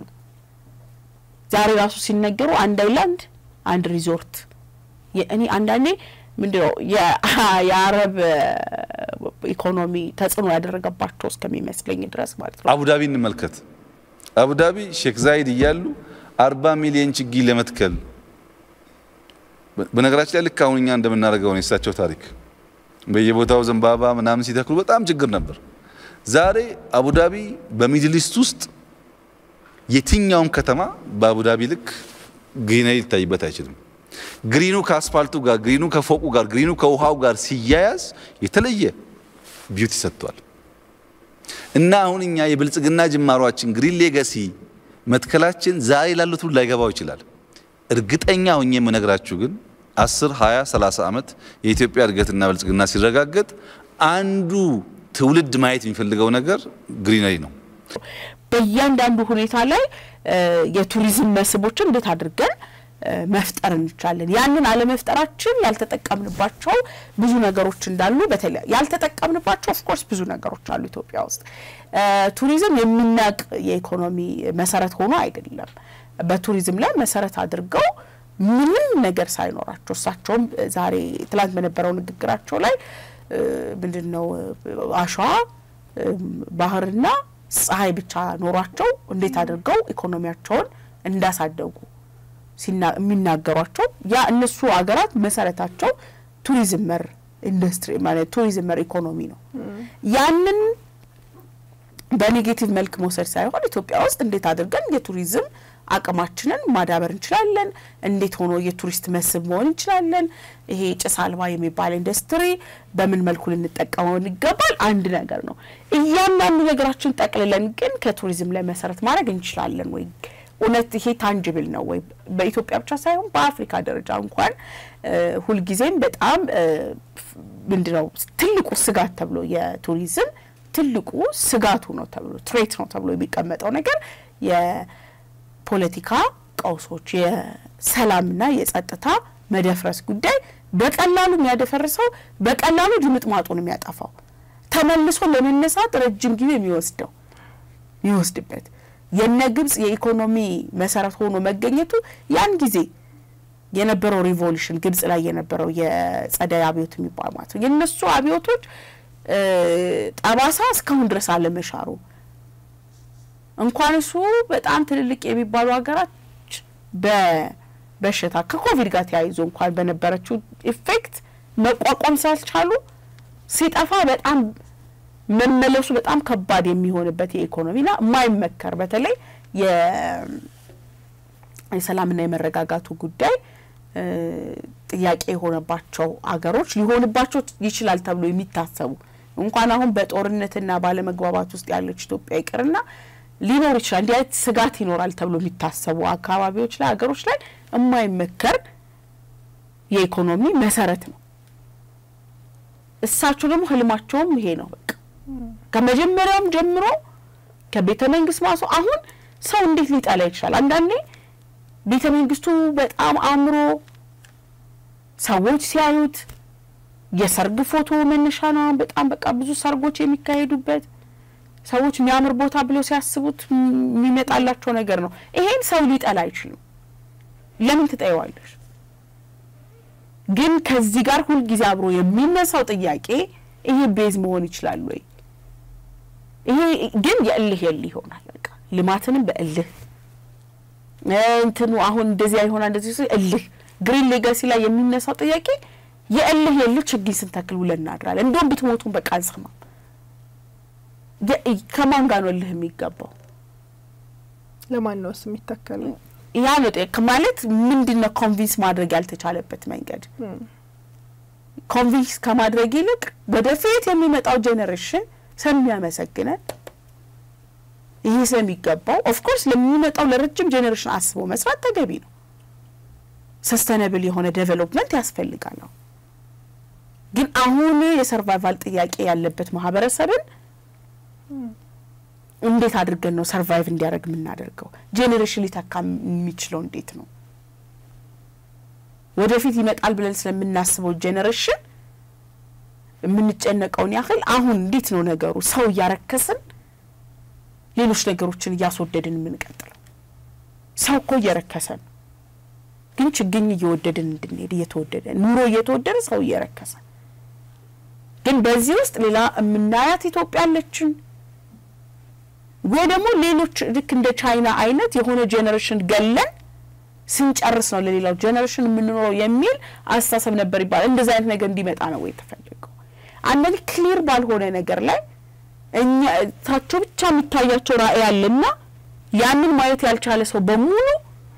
ዛሬ ራሱ ሲነገሩ አንድ አይላንድ አንድ ሪዞርት እኔ አንዳንዴ ምንድነው የአረብ ኢኮኖሚ ተጽዕኖ ያደረገባቸው እስከሚመስለኝ ድረስ ማለት ነው። አቡዳቢ እንመልከት። አቡዳቢ ሼክ ዛይድ እያሉ አርባ ሚሊዮን ችግኝ ለመትከል በነገራችን ላይ ልክ አሁን እኛ እንደምናደርገው ነው የእሳቸው ታሪክ። በየቦታው ዘንባባ ምናምን ሲተክሉ በጣም ችግር ነበር። ዛሬ አቡዳቢ በሚድል ኢስት ውስጥ የትኛውም ከተማ በአቡዳቢ ልክ ግሪነሪ ሊታይበት አይችልም። ግሪኑ ከአስፋልቱ ጋር፣ ግሪኑ ከፎቁ ጋር፣ ግሪኑ ከውሃው ጋር ሲያያዝ የተለየ ቢዩቲ ሰጥቷል። እና አሁን እኛ የብልጽግና ጅማሯችን ግሪን ሌጋሲ መትከላችን ዛሬ ላሉት ሁሉ ላይገባው ይችላል። እርግጠኛ ሆኜ የምነግራችሁ ግን 10፣ 20፣ 30 ዓመት የኢትዮጵያ እድገትና ብልጽግና ሲረጋገጥ አንዱ ትውልድ ማየት የሚፈልገው ነገር ግሪነሪ ነው። በእያንዳንዱ ሁኔታ ላይ የቱሪዝም መስህቦችን እንዴት አድርገን መፍጠር እንችላለን። ያንን አለመፍጠራችን ያልተጠቀምንባቸው ብዙ ነገሮች እንዳሉ በተለይ ያልተጠቀምንባቸው ኦፍኮርስ ብዙ ነገሮች አሉ ኢትዮጵያ ውስጥ። ቱሪዝም የሚናቅ የኢኮኖሚ መሰረት ሆኖ አይደለም። በቱሪዝም ላይ መሰረት አድርገው ምንም ነገር ሳይኖራቸው እሳቸውም ዛሬ ትላንት በነበረው ንግግራቸው ላይ ምንድን ነው አሸዋ ባህርና ፀሐይ ብቻ ኖሯቸው እንዴት አድርገው ኢኮኖሚያቸውን እንዳሳደጉ የሚናገሯቸው ያ እነሱ ሀገራት መሰረታቸው ቱሪዝም መር ኢንዱስትሪ ማለት ቱሪዝም መር ኢኮኖሚ ነው። ያንን በኔጌቲቭ መልክ መውሰድ ሳይሆን ኢትዮጵያ ውስጥ እንዴት አድርገን የቱሪዝም አቅማችንን ማዳበር እንችላለን፣ እንዴት ሆኖ የቱሪስት መስህብ መሆን እንችላለን፣ ይሄ ጭስ አልባ የሚባል ኢንዱስትሪ በምን መልኩ ልንጠቀመው ይገባል አንድ ነገር ነው። እያንዳንዱ ነገራችን ጠቅልለን ግን ከቱሪዝም ላይ መሰረት ማድረግ እንችላለን ወይ? እውነት ይሄ ታንጅብል ነው ወይ? በኢትዮጵያ ብቻ ሳይሆን በአፍሪካ ደረጃ እንኳን ሁልጊዜም በጣም ምንድነው ትልቁ ስጋት ተብሎ የቱሪዝም ትልቁ ስጋቱ ነው ተብሎ ትሬት ነው ተብሎ የሚቀመጠው ነገር የፖለቲካ ቀውሶች፣ የሰላምና የጸጥታ መደፍረስ ጉዳይ በቀላሉ የሚያደፈርሰው በቀላሉ ድምጥማጡን የሚያጠፋው ተመልሶ ለመነሳት ረጅም ጊዜ የሚወስደው የሚወስድበት የነ ግብጽ የኢኮኖሚ መሰረት ሆኖ መገኘቱ ያን ጊዜ የነበረው ሪቮሉሽን ግብጽ ላይ የነበረው የጸደይ አብዮት የሚባል ማለት ነው የእነሱ አብዮቶች ጠባሳ እስካሁን ድረስ አለመሻሩ እንኳን እሱ በጣም ትልልቅ የሚባሉ ሀገራች በበሽታ ከኮቪድ ጋር ተያይዞ እንኳን በነበረችው ኢፌክት መቋቋም ስላልቻሉ ሲጠፋ በጣም መመለሱ በጣም ከባድ የሚሆንበት የኢኮኖሚና የማይመከር በተለይ የሰላምና የመረጋጋቱ ጉዳይ ጥያቄ የሆነባቸው አገሮች ሊሆንባቸው ይችላል ተብሎ የሚታሰቡ እንኳን አሁን በጦርነትና ባለመግባባት ውስጥ ያለች ኢትዮጵያ ይቅርና ሊኖር ይችላል እንዲህ አይነት ስጋት ይኖራል ተብሎ የሚታሰቡ አካባቢዎች ላይ ሀገሮች ላይ የማይመከር የኢኮኖሚ መሰረት ነው። እሳቸው ደግሞ ህልማቸውም ይሄ ነው። በቃ ከመጀመሪያውም ጀምሮ ከቤተ መንግስት ማሱ አሁን ሰው እንዴት ሊጠላ ይችላል? አንዳንዴ ቤተ መንግስቱ በጣም አምሮ ሰዎች ሲያዩት የሰርግ ፎቶ መነሻ ነው። በጣም በቃ ብዙ ሰርጎች የሚካሄዱበት ሰዎች የሚያምር ቦታ ብለው ሲያስቡት የሚመጣላቸው ነገር ነው። ይሄን ሰው ሊጠላ አይችልም። ለምን ትጠይዋለሽ? ግን ከዚህ ጋር ሁልጊዜ አብሮ የሚነሳው ጥያቄ ይሄ ቤዝ መሆን ይችላል ወይ? ይሄ ግን የእልህ የልህ ይሆናል። በቃ ልማትንም በእልህ እንትኑ አሁን እንደዚያ ይሆናል እንደዚህ እልህ ግሪን ሌጋሲ ላይ የሚነሳው ጥያቄ የእልህ የልህ ችግኝ ስንተክል ውለን እናድራለን። እንደውም ብትሞቱን በቃ አንሰማም። ከማን ጋር ነው እልህ የሚገባው? ለማን ነው እሱ የሚተከለው? ያ ነው ማለት ምንድን ነው ኮንቪንስ ማድረግ ያልተቻለበት መንገድ ኮንቪንስ ከማድረግ ይልቅ ወደፊት የሚመጣው ጄኔሬሽን ስለሚያመሰግነን ይህ ስለሚገባው ኦፍኮርስ ለሚመጣው ለረጅም ጄኔሬሽን አስቦ መስራት ተገቢ ነው። ሰስተነብል የሆነ ዴቨሎፕመንት ያስፈልጋል። ግን አሁን የሰርቫይቫል ጥያቄ ያለበት ማህበረሰብን እንዴት አድርገን ነው ሰርቫይቭ እንዲያደርግ የምናደርገው? ጄኔሬሽን ሊተካ የሚችለው እንዴት ነው? ወደፊት ይመጣል ብለን ስለምናስበው ጄኔሬሽን የምንጨነቀውን ያህል አሁን እንዴት ነው ነገሩ ሰው እያረከስን ሌሎች ነገሮችን እያስወደድን የምንቀጥለው? ሰው እኮ እየረከሰ ነው፣ ግን ችግኝ እየወደድን እንድንሄድ እየተወደደ ኑሮ እየተወደደ ሰው እየረከሰ ግን በዚህ ውስጥ ሌላ የምናያት ኢትዮጵያ አለችን ወይ ደግሞ ሌሎች ልክ እንደ ቻይና አይነት የሆነ ጄኔሬሽን ገለን ስንጨርስ ነው ለሌላው ጄኔሬሽን የምንኖረው የሚል አስተሳሰብ ነበር ይባላል። እንደዚህ አይነት ነገር እንዲመጣ ነው ወይ የተፈለገው? አንዳንድ ክሊር ባልሆነ ነገር ላይ እኛ ታቸው ብቻ የሚታያቸው ራዕይ አለና ያንን ማየት ያልቻለ ሰው በሙሉ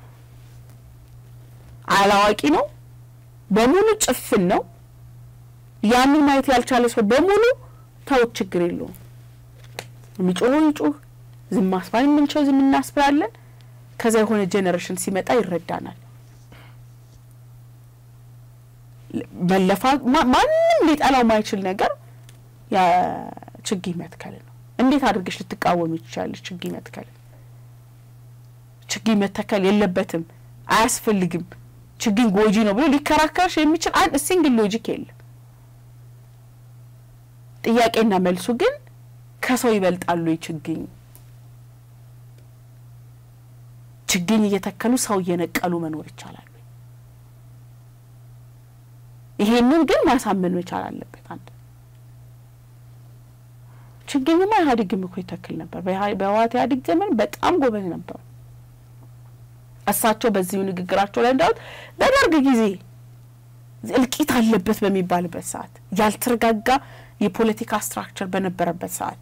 አላዋቂ ነው፣ በሙሉ ጭፍን ነው። ያንን ማየት ያልቻለ ሰው በሙሉ ተውት፣ ችግር የለውም የሚጮኸው ይጩህ፣ ዝም ማስባል የምንችለው ዝም እናስብላለን። ከዛ የሆነ ጄኔሬሽን ሲመጣ ይረዳናል። መለፋ ማንም ሊጠላው ማይችል ነገር ችግኝ መትከል ነው። እንዴት አድርገሽ ልትቃወም ይችላለች? ችግኝ መትከል ችግኝ መተከል የለበትም አያስፈልግም፣ ችግኝ ጎጂ ነው ብሎ ሊከራከርሽ የሚችል አንድ ሲንግል ሎጂክ የለም። ጥያቄና መልሱ ግን ከሰው ይበልጣሉ። ችግኝ ችግኝ እየተከሉ ሰው እየነቀሉ መኖር ይቻላል። ይሄንን ግን ማሳመን መቻል አለበት። አንድ ችግኝማ ኢህአዴግም እኮ ይተክል ነበር። በህወሓት ኢህአዴግ ዘመን በጣም ጎበዝ ነበሩ። እሳቸው በዚሁ ንግግራቸው ላይ እንዳሉት በደርግ ጊዜ እልቂት አለበት በሚባልበት ሰዓት ያልተረጋጋ የፖለቲካ ስትራክቸር በነበረበት ሰዓት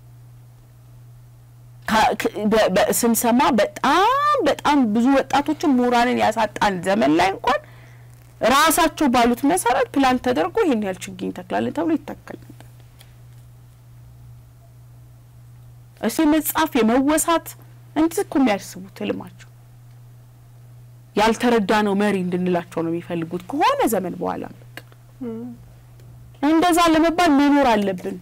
ስንሰማ በጣም በጣም ብዙ ወጣቶችን ምሁራንን ያሳጣን ዘመን ላይ እንኳን ራሳቸው ባሉት መሰረት ፕላን ተደርጎ ይህን ያህል ችግኝ ተክላለን ተብሎ ይተከል ነበር። እሱ የመጻፍ የመወሳት እንዲህ እኮ የሚያስቡት ህልማቸው ያልተረዳ ነው መሪ እንድንላቸው ነው የሚፈልጉት ከሆነ ዘመን በኋላ በቃ እንደዛ ለመባል መኖር አለብን።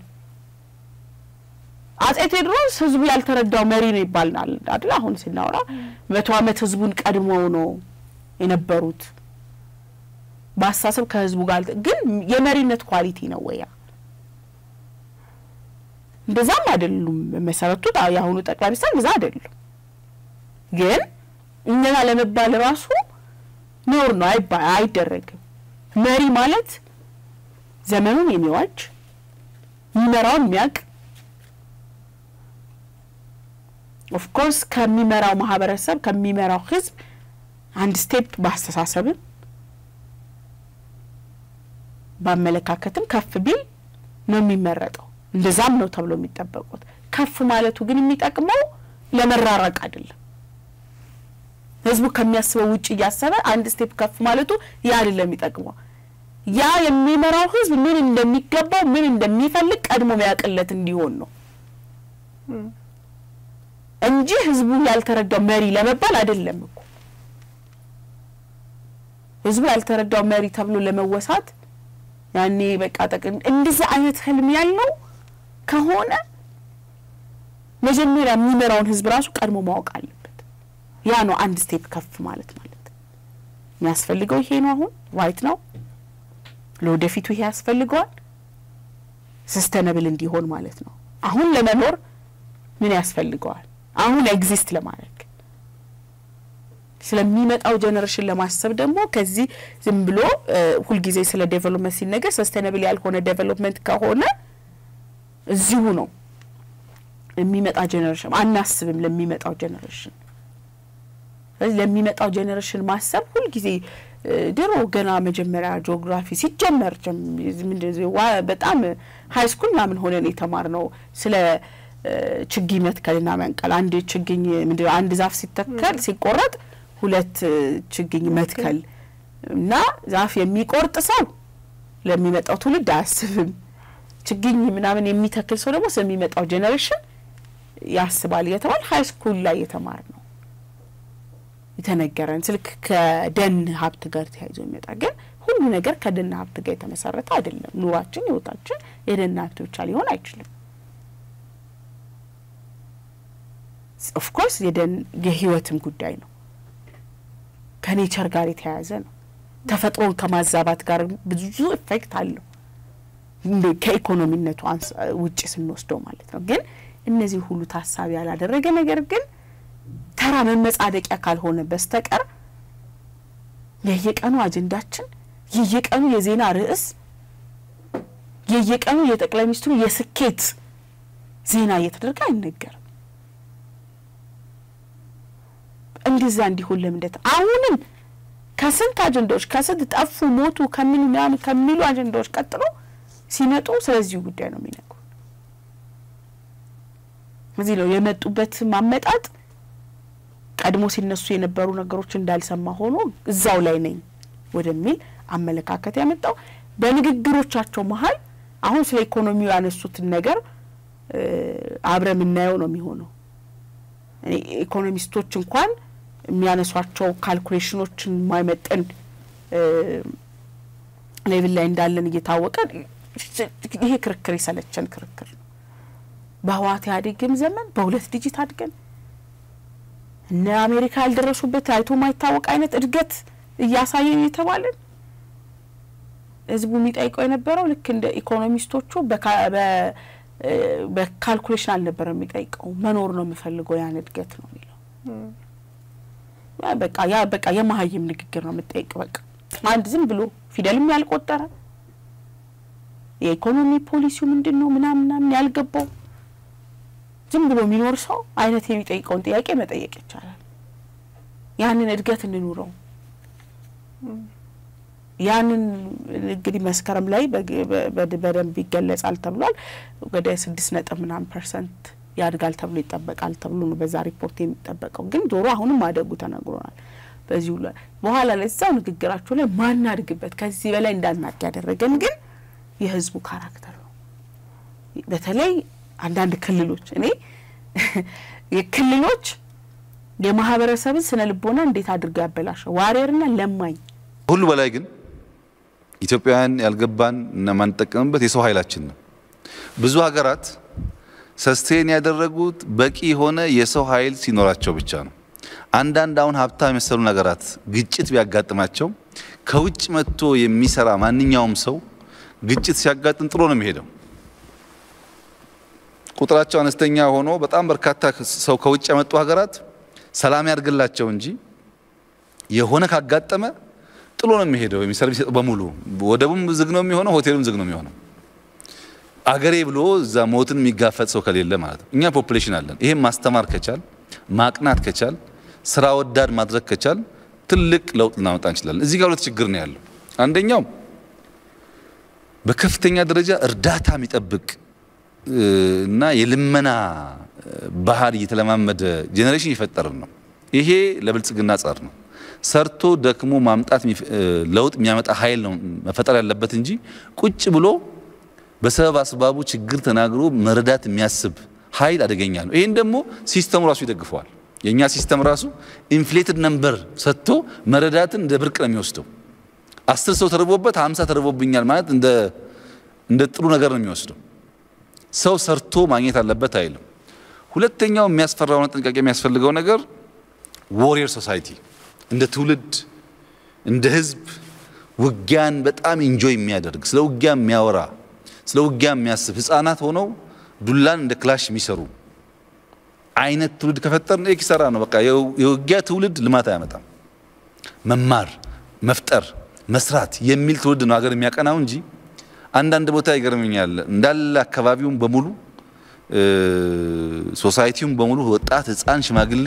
አጼ ቴዎድሮስ ህዝቡ ያልተረዳው መሪ ነው ይባልናል አይደል? አሁን ስናወራ መቶ ዓመት ህዝቡን ቀድመው ነው የነበሩት በአስተሳሰብ ከህዝቡ ጋር ግን የመሪነት ኳሊቲ ነው ወያ እንደዛም አይደሉም። መሰረቱ የአሁኑ ጠቅላይ ሚኒስትር እንደዛ አይደሉም። ግን እነዛ ለመባል ራሱ ኖር ነው አይደረግም። መሪ ማለት ዘመኑን የሚዋጅ የሚመራውን የሚያውቅ ኦፍኮርስ ከሚመራው ማህበረሰብ ከሚመራው ህዝብ አንድ ስቴፕ በአስተሳሰብም በአመለካከትም ከፍ ቢል ነው የሚመረጠው። እንደዛም ነው ተብሎ የሚጠበቁት። ከፍ ማለቱ ግን የሚጠቅመው ለመራራቅ አይደለም። ህዝቡ ከሚያስበው ውጭ እያሰበ አንድ ስቴፕ ከፍ ማለቱ ያ አይደለም የሚጠቅመው። ያ የሚመራው ህዝብ ምን እንደሚገባው ምን እንደሚፈልግ ቀድሞ ሚያውቅለት እንዲሆን ነው እንጂ ህዝቡ ያልተረዳው መሪ ለመባል አይደለም እኮ። ህዝቡ ያልተረዳው መሪ ተብሎ ለመወሳት ያኔ በቃ ጠቅም እንደዚህ አይነት ህልም ያለው ከሆነ መጀመሪያ የሚመራውን ህዝብ ራሱ ቀድሞ ማወቅ አለበት። ያ ነው አንድ ስቴፕ ከፍ ማለት ማለት የሚያስፈልገው ይሄ ነው። አሁን ዋይት ነው ለወደፊቱ ይሄ ያስፈልገዋል። ሰስተነብል እንዲሆን ማለት ነው። አሁን ለመኖር ምን ያስፈልገዋል? አሁን ኤግዚስት ለማድረግ ስለሚመጣው ጀኔሬሽን ለማሰብ ደግሞ ከዚህ ዝም ብሎ ሁልጊዜ ስለ ዴቨሎፕመንት ሲነገር ሰስቴናብል ያልሆነ ዴቨሎፕመንት ከሆነ እዚሁ ነው የሚመጣ ጀኔሬሽን አናስብም። ለሚመጣው ጀኔሬሽን ስለዚህ ለሚመጣው ጀኔሬሽን ማሰብ ሁልጊዜ ድሮ ገና መጀመሪያ ጂኦግራፊ ሲጀመር በጣም ሀይ ስኩል ምናምን ሆነን የተማርነው ስለ ችግኝ መትከልና መንቀል አንድ ችግኝ ምንድነው አንድ ዛፍ ሲተከል ሲቆረጥ ሁለት ችግኝ መትከል እና ዛፍ የሚቆርጥ ሰው ለሚመጣው ትውልድ አያስብም። ችግኝ ምናምን የሚተክል ሰው ደግሞ ስለሚመጣው ጄኔሬሽን ያስባል እየተባል ሀይ ስኩል ላይ የተማር ነው የተነገረን ስልክ ከደን ሀብት ጋር ተያይዞ የሚመጣ ግን ሁሉ ነገር ከደን ሀብት ጋር የተመሰረተ አይደለም። ኑሯችን፣ ህይወታችን የደን ሀብት ብቻ ሊሆን አይችልም። ኦፍኮርስ የደን የህይወትም ጉዳይ ነው። ከኔቸር ጋር የተያያዘ ነው። ተፈጥሮን ከማዛባት ጋር ብዙ ኢፌክት አለው ከኢኮኖሚነቱ ውጭ ስንወስደው ማለት ነው። ግን እነዚህ ሁሉ ታሳቢ ያላደረገ ነገር ግን ተራ መመጻደቂያ ካልሆነ በስተቀር የየቀኑ አጀንዳችን የየቀኑ የዜና ርዕስ የየቀኑ የጠቅላይ ሚኒስትሩ የስኬት ዜና እየተደረገ አይነገርም። እንደዛ እንዲሆን ለምንደት አሁንም ከስንት አጀንዳዎች ከስንት ጠፉ፣ ሞቱ ከሚሉ ምናምን ከሚሉ አጀንዳዎች ቀጥሎ ሲመጡ ስለዚሁ ጉዳይ ነው የሚነግሩ። እዚህ ነው የመጡበት ማመጣጥ ቀድሞ ሲነሱ የነበሩ ነገሮች እንዳልሰማ ሆኖ እዛው ላይ ነኝ ወደሚል አመለካከት ያመጣው። በንግግሮቻቸው መሀል አሁን ስለ ኢኮኖሚው ያነሱትን ነገር አብረ የምናየው ነው የሚሆነው። ኢኮኖሚስቶች እንኳን የሚያነሷቸው ካልኩሌሽኖችን የማይመጥን ሌቭል ላይ እንዳለን እየታወቀ ይሄ ክርክር የሰለቸን ክርክር ነው። በህወሓት ኢህአዴግም ዘመን በሁለት ዲጂት አድገን እነ አሜሪካ ያልደረሱበት አይቶ ማይታወቅ አይነት እድገት እያሳየን የተባለን ህዝቡ የሚጠይቀው የነበረው ልክ እንደ ኢኮኖሚስቶቹ በካልኩሌሽን አልነበረ የሚጠይቀው መኖር ነው የምፈልገው ያን እድገት ነው የሚለው። በቃ ያ በቃ የመሀይም ንግግር ነው የምጠይቅ። በቃ አንድ ዝም ብሎ ፊደልም ያልቆጠረ የኢኮኖሚ ፖሊሲው ምንድን ነው ምናምን ምናምን ያልገባው ዝም ብሎ የሚኖር ሰው አይነት የሚጠይቀውን ጥያቄ መጠየቅ ይቻላል። ያንን እድገት እንኑረው። ያንን እንግዲህ መስከረም ላይ በደንብ ይገለጻል ተብሏል። ወደ ስድስት ነጥብ ምናምን ፐርሰንት ያድጋል ተብሎ ይጠበቃል ተብሎ ነው በዛ ሪፖርት የሚጠበቀው። ግን ዞሮ አሁንም ማደጉ ተነግሮናል። በዚሁ ላይ በኋላ ላይ እዛው ንግግራቸው ላይ ማናድግበት ከዚህ በላይ እንዳናቅ ያደረገን ግን የህዝቡ ካራክተር ነው። በተለይ አንዳንድ ክልሎች እኔ የክልሎች የማህበረሰብን ስነ ልቦና እንዴት አድርገው ያበላሸው ዋሪየርና ለማኝ ሁሉ በላይ ግን ኢትዮጵያውያን ያልገባን እና ማንጠቀምበት የሰው ኃይላችን ነው። ብዙ ሀገራት ሰስቴን ያደረጉት በቂ የሆነ የሰው ኃይል ሲኖራቸው ብቻ ነው። አንዳንድ አሁን ሀብታም የመሰሉ ነገራት ግጭት ቢያጋጥማቸው ከውጭ መጥቶ የሚሰራ ማንኛውም ሰው ግጭት ሲያጋጥም ጥሎ ነው የሚሄደው። ቁጥራቸው አነስተኛ ሆኖ በጣም በርካታ ሰው ከውጭ ያመጡ ሀገራት ሰላም ያድርግላቸው እንጂ የሆነ ካጋጠመ ጥሎ ነው የሚሄደው። ሰርቪስ በሙሉ ወደቡም ዝግ ነው የሚሆነው፣ ሆቴሉም ዝግ ነው የሚሆነው። አገሬ ብሎ እዛ ሞትን የሚጋፈጥ ሰው ከሌለ ማለት ነው። እኛ ፖፑሌሽን አለን። ይሄም ማስተማር ከቻል ማቅናት ከቻል ስራ ወዳድ ማድረግ ከቻል ትልቅ ለውጥ ልናመጣ እንችላለን። እዚህ ጋር ሁለት ችግር ነው ያለው። አንደኛው በከፍተኛ ደረጃ እርዳታ የሚጠብቅ እና የልመና ባህል እየተለማመደ ጄኔሬሽን እየፈጠርን ነው። ይሄ ለብልጽግና ጸር ነው። ሰርቶ ደክሞ ማምጣት ለውጥ የሚያመጣ ኃይል ነው መፈጠር ያለበት እንጂ ቁጭ ብሎ በሰበብ አስባቡ ችግር ተናግሮ መረዳት የሚያስብ ኃይል አደገኛ ነው። ይህን ደግሞ ሲስተሙ ራሱ ይደግፈዋል። የእኛ ሲስተም ራሱ ኢንፍሌትድ ነምበር ሰጥቶ መረዳትን እንደ ብርቅ ነው የሚወስደው። አስር ሰው ተርቦበት ሀምሳ ተርቦብኛል ማለት እንደ ጥሩ ነገር ነው የሚወስደው። ሰው ሰርቶ ማግኘት አለበት አይልም። ሁለተኛው የሚያስፈራውና ጥንቃቄ የሚያስፈልገው ነገር ዎሪየር ሶሳይቲ እንደ ትውልድ እንደ ህዝብ ውጊያን በጣም ኢንጆይ የሚያደርግ ስለ ውጊያ የሚያወራ ስለ ውጊያ የሚያስብ ህፃናት ሆነው ዱላን እንደ ክላሽ የሚሰሩ አይነት ትውልድ ከፈጠርን ኪሳራ ነው። በቃ የውጊያ ትውልድ ልማት አያመጣም። መማር፣ መፍጠር፣ መስራት የሚል ትውልድ ነው ሀገር የሚያቀናው እንጂ አንዳንድ ቦታ ይገርመኛል እንዳለ አካባቢውን በሙሉ ሶሳይቲውን በሙሉ ወጣት፣ ህፃን፣ ሽማግሌ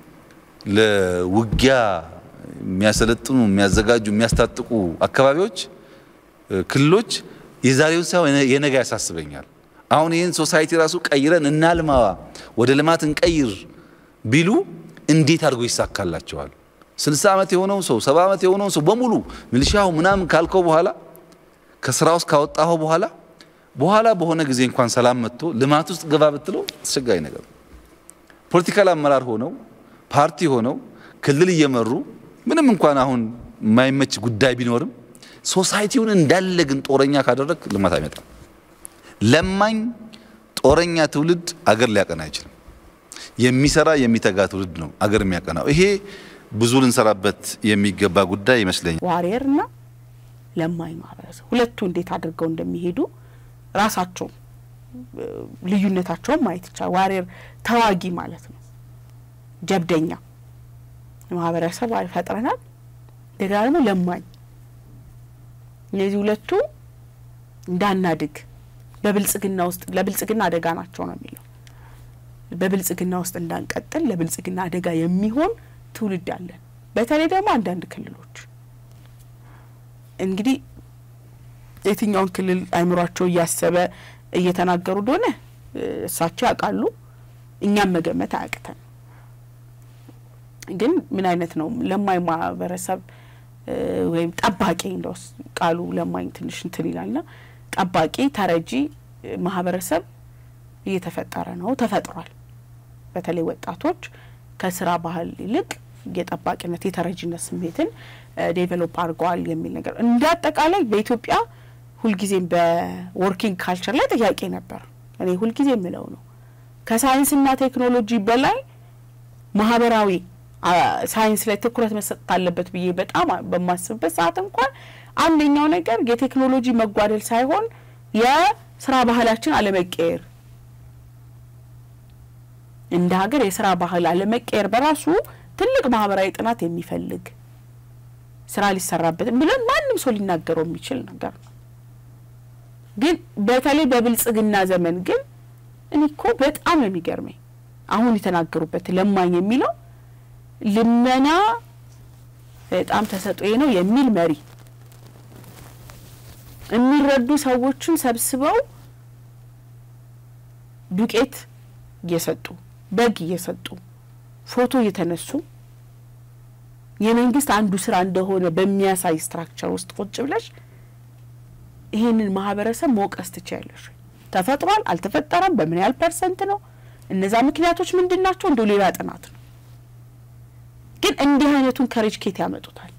ለውጊያ የሚያሰለጥኑ የሚያዘጋጁ የሚያስታጥቁ አካባቢዎች ክልሎች የዛሬውን ሳይሆን የነገ ያሳስበኛል። አሁን ይህን ሶሳይቲ ራሱ ቀይረን እናልማ ወደ ልማት እንቀይር ቢሉ እንዴት አድርጎ ይሳካላቸዋል? ስልሳ ዓመት የሆነው ሰው ሰባ ዓመት የሆነውን ሰው በሙሉ ሚሊሻው ምናምን ካልከው በኋላ ከስራ ውስጥ ካወጣኸው በኋላ በኋላ በሆነ ጊዜ እንኳን ሰላም መጥቶ ልማት ውስጥ ግባ ብትለው አስቸጋሪ ነገር ነው። ፖለቲካል አመራር ሆነው ፓርቲ ሆነው ክልል እየመሩ ምንም እንኳን አሁን የማይመች ጉዳይ ቢኖርም ሶሳይቲውን እንዳለ ግን ጦረኛ ካደረግ ልማት አይመጣም። ለማኝ ጦረኛ ትውልድ አገር ሊያቀና አይችልም። የሚሰራ የሚተጋ ትውልድ ነው አገር የሚያቀናው። ይሄ ብዙ ልንሰራበት የሚገባ ጉዳይ ይመስለኛል። ዋሪየር እና ለማኝ ማህበረሰብ ሁለቱ እንዴት አድርገው እንደሚሄዱ ራሳቸው ልዩነታቸውን ማየት ይቻላል። ዋሪየር ተዋጊ ማለት ነው፣ ጀብደኛ ማህበረሰብ ፈጥረናል። እንደገና ደግሞ ለማኝ እነዚህ ሁለቱ እንዳናድግ በብልጽግና ውስጥ ለብልጽግና አደጋ ናቸው ነው የሚለው። በብልጽግና ውስጥ እንዳንቀጥል ለብልጽግና አደጋ የሚሆን ትውልድ አለን። በተለይ ደግሞ አንዳንድ ክልሎች እንግዲህ የትኛውን ክልል አይምሯቸው እያሰበ እየተናገሩ እንደሆነ እሳቸው ያውቃሉ። እኛም መገመት አያቅተን። ግን ምን አይነት ነው ለማኝ ማህበረሰብ ወይም ጠባቂ እንደው ቃሉ ለማኝ ትንሽ እንትን ይላልና ጠባቂ ተረጂ ማህበረሰብ እየተፈጠረ ነው፣ ተፈጥሯል። በተለይ ወጣቶች ከስራ ባህል ይልቅ የጠባቂነት የተረጂነት ስሜትን ዴቨሎፕ አድርገዋል የሚል ነገር እንደ አጠቃላይ በኢትዮጵያ ሁልጊዜም በወርኪንግ ካልቸር ላይ ጥያቄ ነበር። እኔ ሁልጊዜ የምለው ነው ከሳይንስና ቴክኖሎጂ በላይ ማህበራዊ ሳይንስ ላይ ትኩረት መሰጠት አለበት ብዬ በጣም በማስብበት ሰዓት እንኳን አንደኛው ነገር የቴክኖሎጂ መጓደል ሳይሆን የስራ ባህላችን አለመቀየር እንደ ሀገር የስራ ባህል አለመቀየር በራሱ ትልቅ ማህበራዊ ጥናት የሚፈልግ ስራ ሊሰራበት ብለን ማንም ሰው ሊናገረው የሚችል ነገር ነው። ግን በተለይ በብልጽግና ዘመን ግን እኔ እኮ በጣም ነው የሚገርመኝ አሁን የተናገሩበት ለማኝ የሚለው ልመና በጣም ተሰጥኦዬ ነው የሚል መሪ የሚረዱ ሰዎችን ሰብስበው ዱቄት እየሰጡ በግ እየሰጡ ፎቶ እየተነሱ የመንግስት አንዱ ስራ እንደሆነ በሚያሳይ ስትራክቸር ውስጥ ቁጭ ብለሽ ይህንን ማህበረሰብ መውቀስ ትችያለሽ። ተፈጥሯል አልተፈጠረም፣ በምን ያህል ፐርሰንት ነው፣ እነዛ ምክንያቶች ምንድን ናቸው? እንደው ሌላ ጥናት ነው። ግን እንዲህ አይነቱን ከሬጅ ኬት ያመጡታል?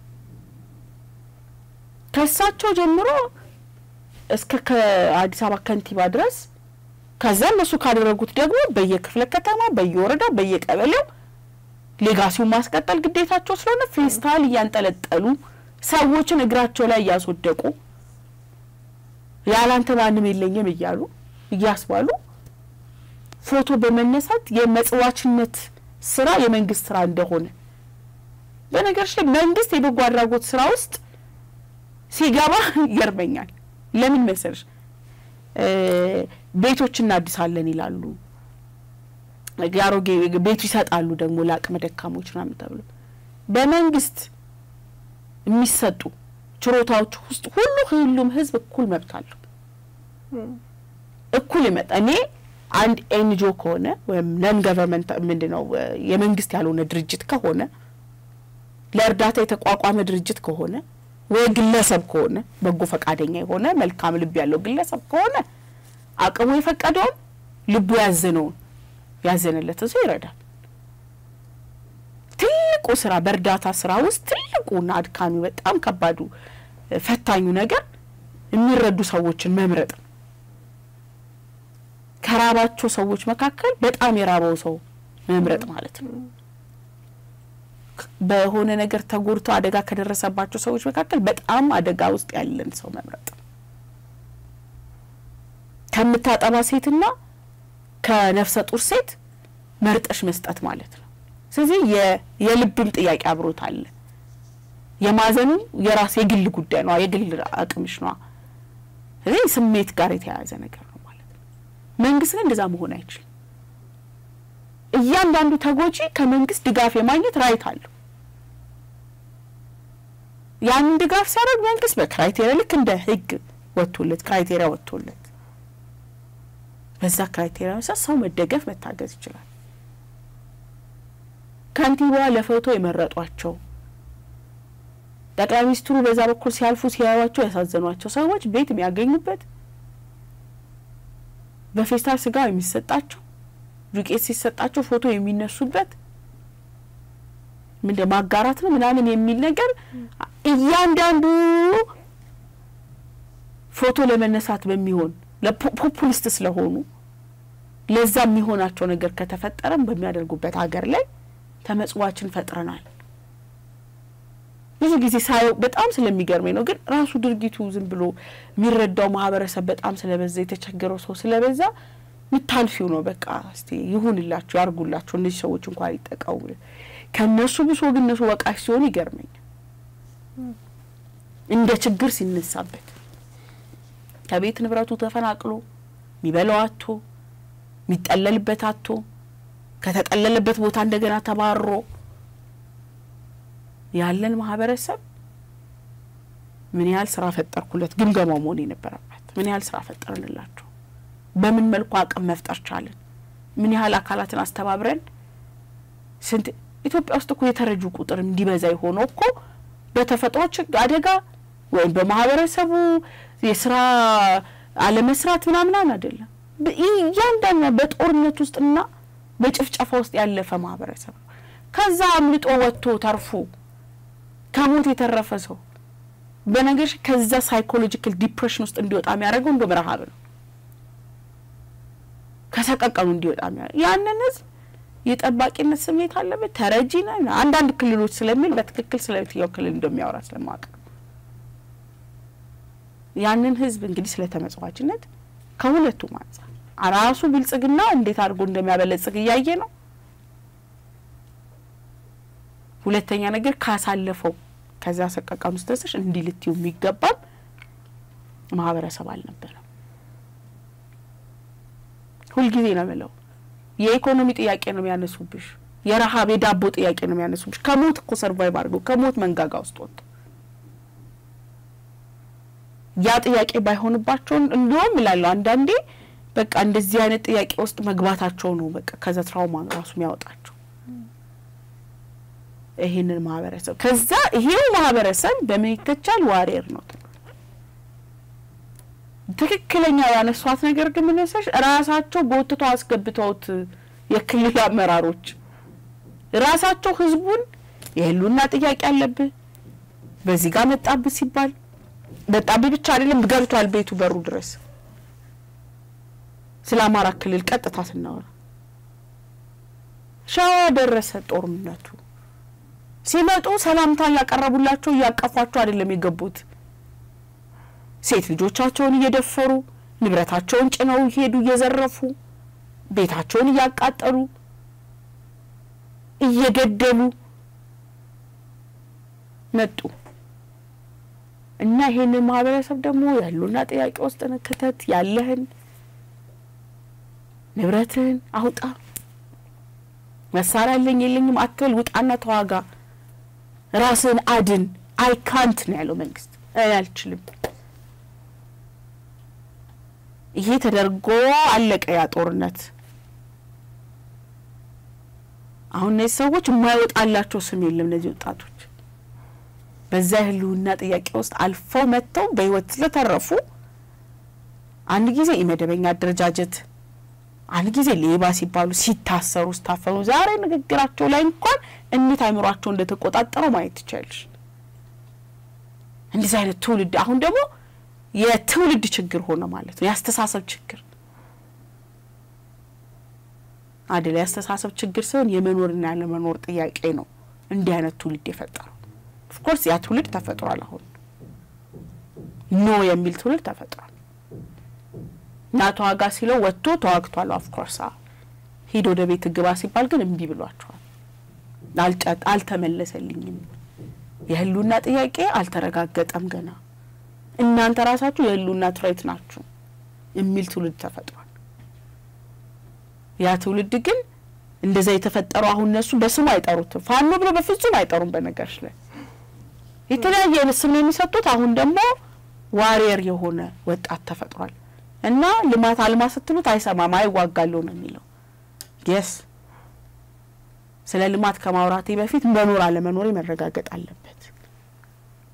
ከእሳቸው ጀምሮ እስከ ከአዲስ አበባ ከንቲባ ድረስ ከዛ እነሱ ካደረጉት ደግሞ በየክፍለ ከተማ በየወረዳው በየቀበሌው ሌጋሲውን ማስቀጠል ግዴታቸው ስለሆነ ፌስታል እያንጠለጠሉ ሰዎችን እግራቸው ላይ እያስወደቁ ያላንተ ማንም የለኝም እያሉ እያስባሉ ፎቶ በመነሳት የመጽዋችነት ስራ የመንግስት ስራ እንደሆነ በነገሮች ላይ መንግስት የበጎ አድራጎት ስራ ውስጥ ሲገባ ይገርመኛል። ለምን መሰለሽ ቤቶች እናድሳለን ይላሉ። የአሮጌ ቤቱ ይሰጣሉ ደግሞ ለአቅመ ደካሞች ምናምን ተብሎ በመንግስት የሚሰጡ ችሮታዎች ውስጥ ሁሉ ሁሉም ህዝብ እኩል መብት አለው። እኩል ይመጣ እኔ አንድ ኤንጂኦ ከሆነ ወይም ነን ገቨርንመንት ምንድን ነው የመንግስት ያልሆነ ድርጅት ከሆነ ለእርዳታ የተቋቋመ ድርጅት ከሆነ ወይ ግለሰብ ከሆነ በጎ ፈቃደኛ የሆነ መልካም ልብ ያለው ግለሰብ ከሆነ አቅሙ የፈቀደውን ልቡ ያዘነውን ያዘነለትን ሰው ይረዳል። ትልቁ ስራ በእርዳታ ስራ ውስጥ ትልቁና አድካሚ በጣም ከባዱ ፈታኙ ነገር የሚረዱ ሰዎችን መምረጥ ነው። ከራባቸው ሰዎች መካከል በጣም የራበው ሰው መምረጥ ማለት ነው። በሆነ ነገር ተጎድቶ አደጋ ከደረሰባቸው ሰዎች መካከል በጣም አደጋ ውስጥ ያለን ሰው መምረጥ ነው። ከምታጠባ ሴትና ከነፍሰ ጡር ሴት መርጠሽ መስጠት ማለት ነው። ስለዚህ የልብም ጥያቄ አብሮት አለ። የማዘኑ የራስ የግል ጉዳይ ነው፣ የግል አቅምሽ ነው። ስለዚህ ስሜት ጋር የተያያዘ ነገር ነው ማለት ነው። መንግስት ግን እንደዛ መሆን አይችልም። እያንዳንዱ ተጎጂ ከመንግስት ድጋፍ የማግኘት ራይት አለው። ያንን ድጋፍ ሲያደርግ መንግስት በክራይቴሪያ ልክ እንደ ህግ ወጥቶለት ክራይቴሪያ ወጥቶለት በዛ ክራይቴሪያ መሰረት ሰው መደገፍ መታገዝ ይችላል። ከንቲባዋ ለፎቶ የመረጧቸው ጠቅላይ ሚኒስትሩ በዛ በኩል ሲያልፉ ሲያዩዋቸው ያሳዘኗቸው ሰዎች ቤት የሚያገኙበት በፌስታል ስጋ የሚሰጣቸው ዱቄት ሲሰጣቸው ፎቶ የሚነሱበት ምንድን ማጋራት ነው ምናምን የሚል ነገር እያንዳንዱ ፎቶ ለመነሳት በሚሆን ለፖፑሊስት ስለሆኑ ለዛ የሚሆናቸው ነገር ከተፈጠረም በሚያደርጉበት ሀገር ላይ ተመጽዋችን ፈጥረናል። ብዙ ጊዜ ሳየው በጣም ስለሚገርመኝ ነው። ግን ራሱ ድርጊቱ ዝም ብሎ የሚረዳው ማህበረሰብ በጣም ስለበዛ የተቸገረው ሰው ስለበዛ ምታልፊው ነው። በቃ እስቲ ይሁንላችሁ፣ ያርጉላችሁ፣ እነዚህ ሰዎች እንኳን ይጠቀሙ። ከእነሱ ብሶ ግን እነሱ ወቃሽ ሲሆን ይገርመኛል። እንደ ችግር ሲነሳበት ከቤት ንብረቱ ተፈናቅሎ የሚበላው አቶ የሚጠለልበት አቶ ከተጠለለበት ቦታ እንደገና ተባሮ ያለን ማህበረሰብ ምን ያህል ስራ ፈጠርኩለት ግምገማው መሆን የነበረበት ምን ያህል ስራ ፈጠርንላቸው፣ በምን መልኩ አቅም መፍጠር ቻለን፣ ምን ያህል አካላትን አስተባብረን ስንት ኢትዮጵያ ውስጥ እኮ የተረጁ ቁጥር እንዲበዛ የሆነው እኮ በተፈጥሮ ችግር አደጋ ወይም በማህበረሰቡ የስራ አለመስራት ምናምናን አይደለም። እያንዳንዱ በጦርነት ውስጥና በጭፍጨፋ ውስጥ ያለፈ ማህበረሰብ ነው። ከዛ አምልጦ ወጥቶ ተርፎ ከሞት የተረፈ ሰው በነገር ከዛ ሳይኮሎጂካል ዲፕሬሽን ውስጥ እንዲወጣ የሚያደርገው እንደውም ረሀብ ነው። ከሰቀቀኑ እንዲወጣ የሚያደርገው ያንን ህዝብ የጠባቂነት ስሜት አለበት። ተረጂ ነን አንዳንድ ክልሎች ስለሚል በትክክል ስለ የትኛው ክልል እንደሚያወራ ስለማወቅ ያንን ህዝብ እንግዲህ ስለ ተመጽዋችነት ከሁለቱም አንጻር ራሱ ብልጽግና እንዴት አድርጎ እንደሚያበለጽግ እያየ ነው። ሁለተኛ ነገር ካሳለፈው ከዛ ሰቀቀን ውስጥ ደርሰሽ እንዲህ ልትዩ የሚገባም ማህበረሰብ አልነበረም። ሁልጊዜ ነው የምለው የኢኮኖሚ ጥያቄ ነው የሚያነሱብሽ፣ የረሀብ የዳቦ ጥያቄ ነው የሚያነሱብሽ። ከሞት እኮ ሰርቫይቭ አድርገው ከሞት መንጋጋ ውስጥ ወጡ። ያ ጥያቄ ባይሆንባቸውን እንዲሁም እላለሁ አንዳንዴ በቃ እንደዚህ አይነት ጥያቄ ውስጥ መግባታቸው ነው በቃ ከዛ ትራውማ ራሱ የሚያወጣቸው ይሄንን ማህበረሰብ ከዛ ይሄው ማህበረሰብ በምን ይተቻል? ዋሪየር ነው ትክክለኛ ያነሷት ነገር ግን ምንሰሽ ራሳቸው ጎትተው አስገብተውት የክልል አመራሮች ራሳቸው ህዝቡን የህሉና ጥያቄ አለብህ በዚህ ጋር መጣብህ ሲባል መጣብህ ብቻ አይደለም ገብቷል ቤቱ በሩ ድረስ ስለ አማራ ክልል ቀጥታ ስናወራ ሸዋ ደረሰ ጦርነቱ ሲመጡ ሰላምታ እያቀረቡላቸው እያቀፏቸው አይደለም የገቡት ሴት ልጆቻቸውን እየደፈሩ ንብረታቸውን ጭነው እየሄዱ እየዘረፉ ቤታቸውን እያቃጠሉ እየገደሉ መጡ እና ይሄንን ማህበረሰብ ደግሞ ያሉና ጥያቄ ውስጥ ክተት ያለህን ንብረትህን አውጣ፣ መሳሪያ አለኝ የለኝም አትበል፣ ውጣና ተዋጋ፣ ራስህን አድን። አይ ካንት ነው ያለው መንግስት። አልችልም ይሄ ተደርጎ አለቀ ያ ጦርነት። አሁን እነዚህ ሰዎች የማይወጣላቸው ስም የለም። እነዚህ ወጣቶች በዛ የህልውና ጥያቄ ውስጥ አልፈው መጥተው በህይወት ስለተረፉ አንድ ጊዜ የመደበኛ አደረጃጀት፣ አንድ ጊዜ ሌባ ሲባሉ ሲታሰሩ ስታፈኑ፣ ዛሬ ንግግራቸው ላይ እንኳን እንዴት አይምሯቸው እንደተቆጣጠረው ማየት ትችላለሽ። እንደዚህ አይነት ትውልድ አሁን ደግሞ የትውልድ ችግር ሆነ ማለት ነው። የአስተሳሰብ ችግር አይደል? የአስተሳሰብ ችግር ሲሆን የመኖርና ያለመኖር ጥያቄ ነው እንዲህ አይነት ትውልድ የፈጠረው። ኦፍኮርስ ያ ትውልድ ተፈጥሯል። አሁን ኖ የሚል ትውልድ ተፈጥሯል። እና ተዋጋ ሲለው ወጥቶ ተዋግቷል። ኦፍኮርስ ሂድ ወደ ቤት ግባ ሲባል ግን እምቢ ብሏቸዋል። አልጨጥ አልተመለሰልኝም፣ የህልውና ጥያቄ አልተረጋገጠም ገና እናንተ ራሳችሁ የህልውና ትሬት ናችሁ የሚል ትውልድ ተፈጥሯል። ያ ትውልድ ግን እንደዛ የተፈጠረው አሁን እነሱ በስሙ አይጠሩትም። ፋኖ ብሎ በፍጹም አይጠሩም። በነገርሽ ላይ የተለያየ አይነት ስም ነው የሚሰጡት። አሁን ደግሞ ዋሪየር የሆነ ወጣት ተፈጥሯል እና ልማት አልማ ስትሉት አይሰማም፣ አይዋጋለሁ ነው የሚለው። የስ ስለ ልማት ከማውራቴ በፊት መኖር አለመኖሬ መረጋገጥ አለበት።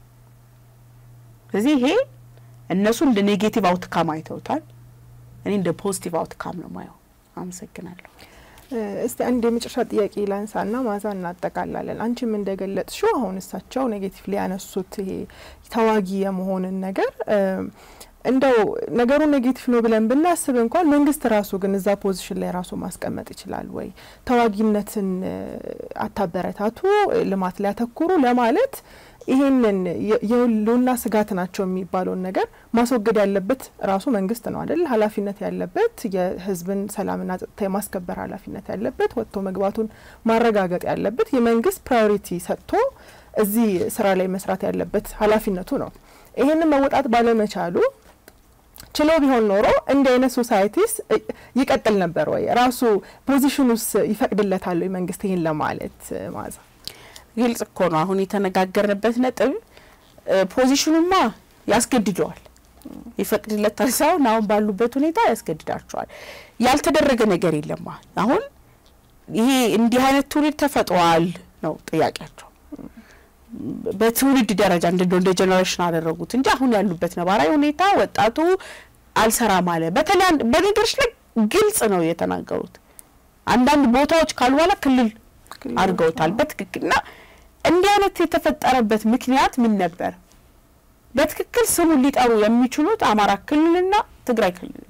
ስለዚህ ይሄ እነሱ እንደ ኔጌቲቭ አውትካም አይተውታል። እኔ እንደ ፖዚቲቭ አውትካም ነው ማየው። አመሰግናለሁ። እስቲ አንድ የመጨረሻ ጥያቄ ላንሳና ማዛ እናጠቃላለን። አንቺም እንደገለጽሽው አሁን እሳቸው ኔጌቲቭ ሊያነሱት ይሄ ተዋጊ የመሆንን ነገር እንደው ነገሩ ኔጌቲቭ ነው ብለን ብናስብ እንኳን መንግስት ራሱ ግን እዛ ፖዚሽን ላይ ራሱ ማስቀመጥ ይችላል ወይ? ተዋጊነትን አታበረታቱ፣ ልማት ላይ ያተኩሩ ለማለት ይሄንን የህልውና ስጋት ናቸው የሚባለውን ነገር ማስወገድ ያለበት ራሱ መንግስት ነው አይደል? ኃላፊነት ያለበት የህዝብን ሰላምና ጸጥታ የማስከበር ኃላፊነት ያለበት ወጥቶ መግባቱን ማረጋገጥ ያለበት የመንግስት ፕራዮሪቲ ሰጥቶ እዚህ ስራ ላይ መስራት ያለበት ኃላፊነቱ ነው። ይሄንን መወጣት ባለመቻሉ ችሎ ቢሆን ኖሮ እንዲህ አይነት ሶሳይቲስ ይቀጥል ነበር ወይ? ራሱ ፖዚሽኑስ ይፈቅድለታል ወይ መንግስት ይሄን ለማለት ማዛ ግልጽ እኮ ነው። አሁን የተነጋገርንበት ነጥብ ፖዚሽኑማ ያስገድደዋል፣ ይፈቅድለታል ሳይሆን አሁን ባሉበት ሁኔታ ያስገድዳቸዋል። ያልተደረገ ነገር የለማ። አሁን ይሄ እንዲህ አይነት ትውልድ ተፈጥሯል ነው ጥያቄያቸው። በትውልድ ደረጃ እንደ እንደ ጀኔሬሽን አደረጉት እንጂ አሁን ያሉበት ነባራዊ ሁኔታ ወጣቱ አልሰራም አለ። በተለይ በነገሮች ላይ ግልጽ ነው የተናገሩት። አንዳንድ ቦታዎች ካሉ በኋላ ክልል አድርገውታል በትክክልና እንዲህ አይነት የተፈጠረበት ምክንያት ምን ነበር? በትክክል ስሙን ሊጠሩ የሚችሉት አማራ ክልልና ትግራይ ክልል።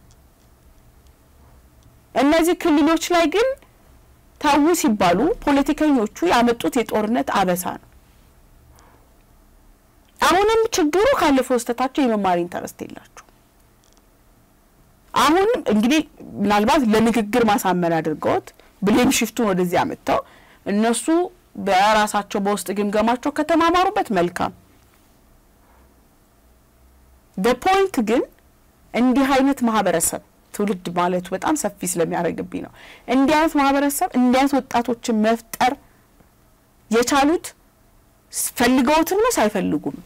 እነዚህ ክልሎች ላይ ግን ታው ሲባሉ ፖለቲከኞቹ ያመጡት የጦርነት አበሳ ነው። አሁንም ችግሩ ካለፈው ስህተታቸው የመማር ኢንተረስት የላቸው። አሁን እንግዲህ ምናልባት ለንግግር ማሳመን አድርገውት ብሌም ሽፍቱን ወደዚህ አመጥተው እነሱ በራሳቸው በውስጥ ግምገማቸው ከተማማሩበት መልካም። በፖይንት ግን እንዲህ አይነት ማህበረሰብ ትውልድ ማለቱ በጣም ሰፊ ስለሚያደርግብኝ ነው። እንዲህ አይነት ማህበረሰብ እንዲህ አይነት ወጣቶችን መፍጠር የቻሉት ፈልገውትም ነው ሳይፈልጉም።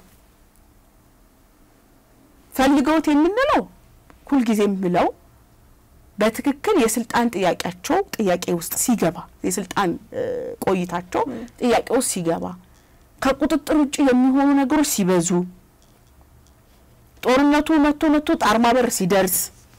ፈልገውት የምንለው ሁልጊዜ የምለው በትክክል የስልጣን ጥያቄያቸው ጥያቄ ውስጥ ሲገባ የስልጣን ቆይታቸው ጥያቄ ውስጥ ሲገባ ከቁጥጥር ውጭ የሚሆኑ ነገሮች ሲበዙ ጦርነቱ መቶ መቶ ጣርማ በር ሲደርስ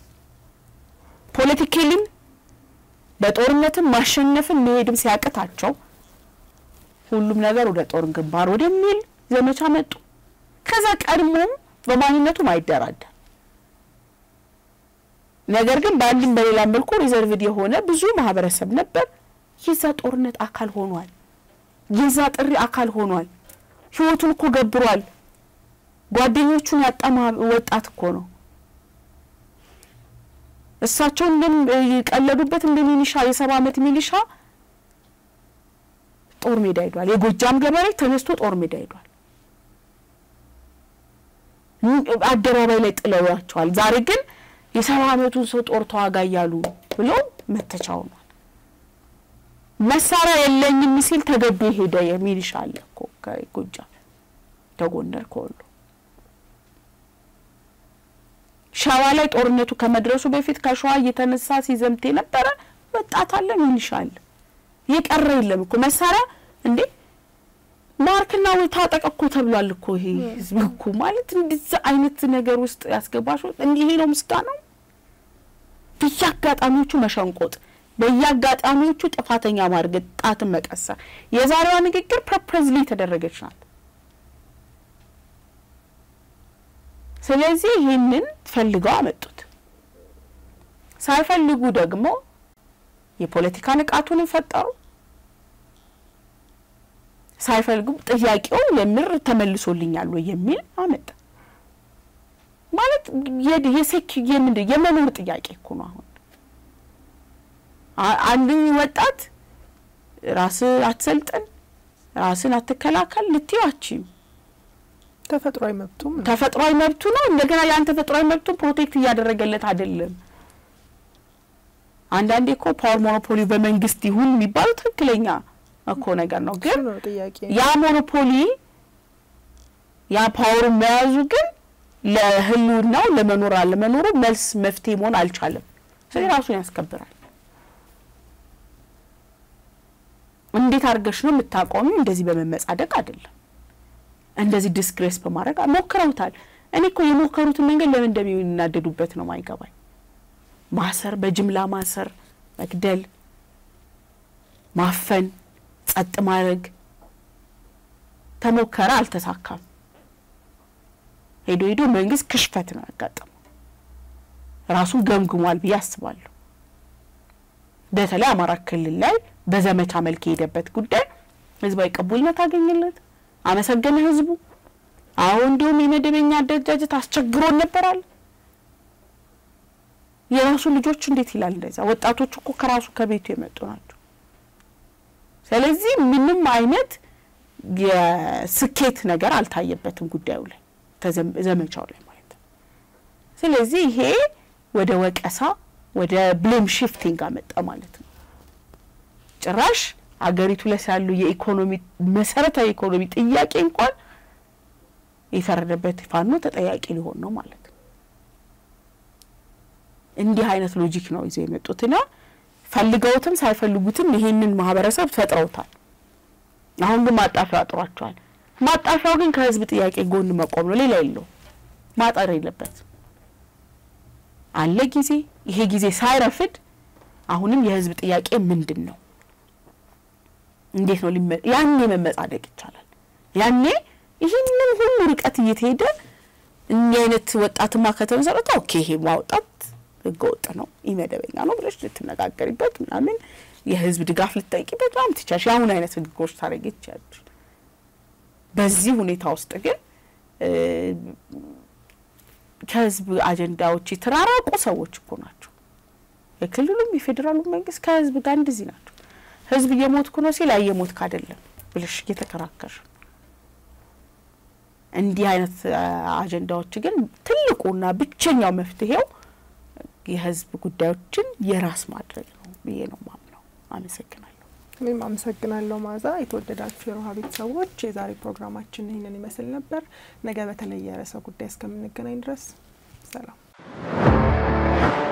ፖለቲካሊም በጦርነትም ማሸነፍን መሄድም ሲያቅታቸው ሁሉም ነገር ወደ ጦር ግንባር ወደሚል ዘመቻ መጡ። ከዛ ቀድሞም በማንነቱም አይደራደር ነገር ግን በአንድም በሌላ መልኩ ሪዘርቭድ የሆነ ብዙ ማህበረሰብ ነበር። የዛ ጦርነት አካል ሆኗል። የዛ ጥሪ አካል ሆኗል። ህይወቱን እኮ ገብሯል። ጓደኞቹን ያጣ ወጣት እኮ ነው። እሳቸው እንደቀለዱበት እንደ ሚሊሻ የሰባ ዓመት ሚሊሻ ጦር ሜዳ ሄዷል። የጎጃም ገበሬ ተነስቶ ጦር ሜዳ ሄዷል። አደባባይ ላይ ጥለዋቸዋል። ዛሬ ግን የሰባ ዓመቱን ሰው ጦር ተዋጋ እያሉ ብሎ መተቻ ሆኗል። መሳሪያ የለኝም ሲል ተገዶ የሄደ የሚሊሻ አለ እኮ ከጎጃም ከጎንደር ከወሎ ሸዋ ላይ ጦርነቱ ከመድረሱ በፊት ከሸዋ እየተነሳ ሲዘምት የነበረ ወጣት አለ፣ ሚሊሻ አለ። የቀረ የለም እኮ መሳሪያ እንዴ ማርክና ወይ ታጠቅ እኮ ተብሏል እኮ ይሄ ህዝብ እኮ ማለት እንደዚህ አይነት ነገር ውስጥ ያስገባሽ እንዲህ ነው ምስጋናው። በየአጋጣሚዎቹ መሸንቆጥ፣ በየአጋጣሚዎቹ ጥፋተኛ ማርገጥ፣ ጣትን መቀሰር። የዛሬዋ ንግግር ፐርፐዝሊ የተደረገች ናት። ስለዚህ ይህንን ፈልገው አመጡት። ሳይፈልጉ ደግሞ የፖለቲካ ንቃቱን ፈጠሩ። ሳይፈልጉ ጥያቄው የምር ተመልሶልኛል ወይ የሚል አመጣ። ማለት የሴክ የምንድን የመኖር ጥያቄ እኮ ነው። አሁን አንድ ወጣት ራስ አትሰልጥን፣ ራስን አትከላከል ልትዋችም ተፈጥሯዊ መብቱም ነው። ተፈጥሯዊ መብቱ ነው። እንደገና ያን ተፈጥሯዊ መብቱን ፕሮቴክት እያደረገለት አይደለም። አንዳንዴ እኮ ፓወር ሞኖፖሊ በመንግስት ይሁን የሚባለው ትክክለኛ እኮ ነገር ነው። ግን እሱ ነው ጥያቄ ያ ሞኖፖሊ ያ ፓወሩን መያዙ ግን ለህልውናው ለመኖር አለመኖሩ መልስ መፍትሄ መሆን አልቻለም። ስለዚህ ራሱን ያስከብራል። እንዴት አድርገሽ ነው የምታቆሚው? እንደዚህ በመመጻደቅ አይደለም። እንደዚህ ዲስግሬስ በማድረግ ሞክረውታል። እኔ እኮ የሞከሩትን መንገድ ለምን እንደሚናደዱበት ነው ማይገባኝ። ማሰር፣ በጅምላ ማሰር፣ መግደል፣ ማፈን፣ ጸጥ ማድረግ ተሞከረ፣ አልተሳካም። ሄዶ ሄዶ መንግስት ክሽፈት ነው ያጋጠመው። ራሱን ገምግሟል ብዬ አስባለሁ። በተለይ አማራ ክልል ላይ በዘመቻ መልክ የሄደበት ጉዳይ ህዝባዊ ቅቡልነት አገኘለት፣ አመሰገነ ህዝቡ። አሁን እንዲሁም የመደበኛ አደረጃጀት አስቸግሮን ነበራል። የራሱ ልጆች እንዴት ይላል እንደዛ? ወጣቶች እኮ ከራሱ ከቤቱ የመጡ ናቸው። ስለዚህ ምንም አይነት የስኬት ነገር አልታየበትም ጉዳዩ ላይ ዘመቻው ላይ ማለት ነው። ስለዚህ ይሄ ወደ ወቀሳ ወደ ብሌም ሽፍቲንግ አመጣ ማለት ነው። ጭራሽ አገሪቱ ላይ ስላሉ የኢኮኖሚ መሰረታዊ የኢኮኖሚ ጥያቄ እንኳን የፈረደበት ፋኖ ተጠያቂ ሊሆን ነው ማለት ነው። እንዲህ አይነት ሎጂክ ነው ይዘው የመጡትና ፈልገውትም ሳይፈልጉትም ይሄንን ማህበረሰብ ፈጥረውታል። አሁን ግን ማጣፊያው አጥሯቸዋል። ማጣፊያው ግን ከህዝብ ጥያቄ ጎን መቆም ነው፣ ሌላ የለው። ማጠር የለበት አለ ጊዜ። ይሄ ጊዜ ሳይረፍድ አሁንም የህዝብ ጥያቄ ምንድን ነው? እንዴት ነው ያኔ መመጻደቅ ይቻላል። ያኔ ይህንን ሁሉ ርቀት እየተሄደ እንዲህ አይነት ወጣትማ ከተመሰረተ ኦኬ ይሄ ማውጣት ህገ ወጥ ነው፣ ኢመደበኛ ነው ብለሽ ልትነጋገሪበት ምናምን የህዝብ ድጋፍ ልትጠይቂበት ምናምን ትችያለሽ። የአሁን አይነት ህጎች ታደርጊ ትችያለሽ። በዚህ ሁኔታ ውስጥ ግን ከህዝብ አጀንዳዎች የተራራቁ ሰዎች እኮ ናቸው። የክልሉም የፌዴራሉ መንግስት ከህዝብ ጋር እንደዚህ ናቸው። ህዝብ እየሞትኩ ነው ሲል እየሞትክ አይደለም ብለሽ እየተከራከርሽ እንዲህ አይነት አጀንዳዎች ግን ትልቁና ብቸኛው መፍትሄው የህዝብ ጉዳዮችን የራስ ማድረግ ነው ብዬ ነው ማምነው። አመሰግናለሁ። እኔም አመሰግናለሁ ማዛ። የተወደዳችሁ የሮሃ ቤተሰቦች የዛሬ ፕሮግራማችን ይህንን ይመስል ነበር። ነገ በተለየ ርዕሰ ጉዳይ እስከምንገናኝ ድረስ ሰላም።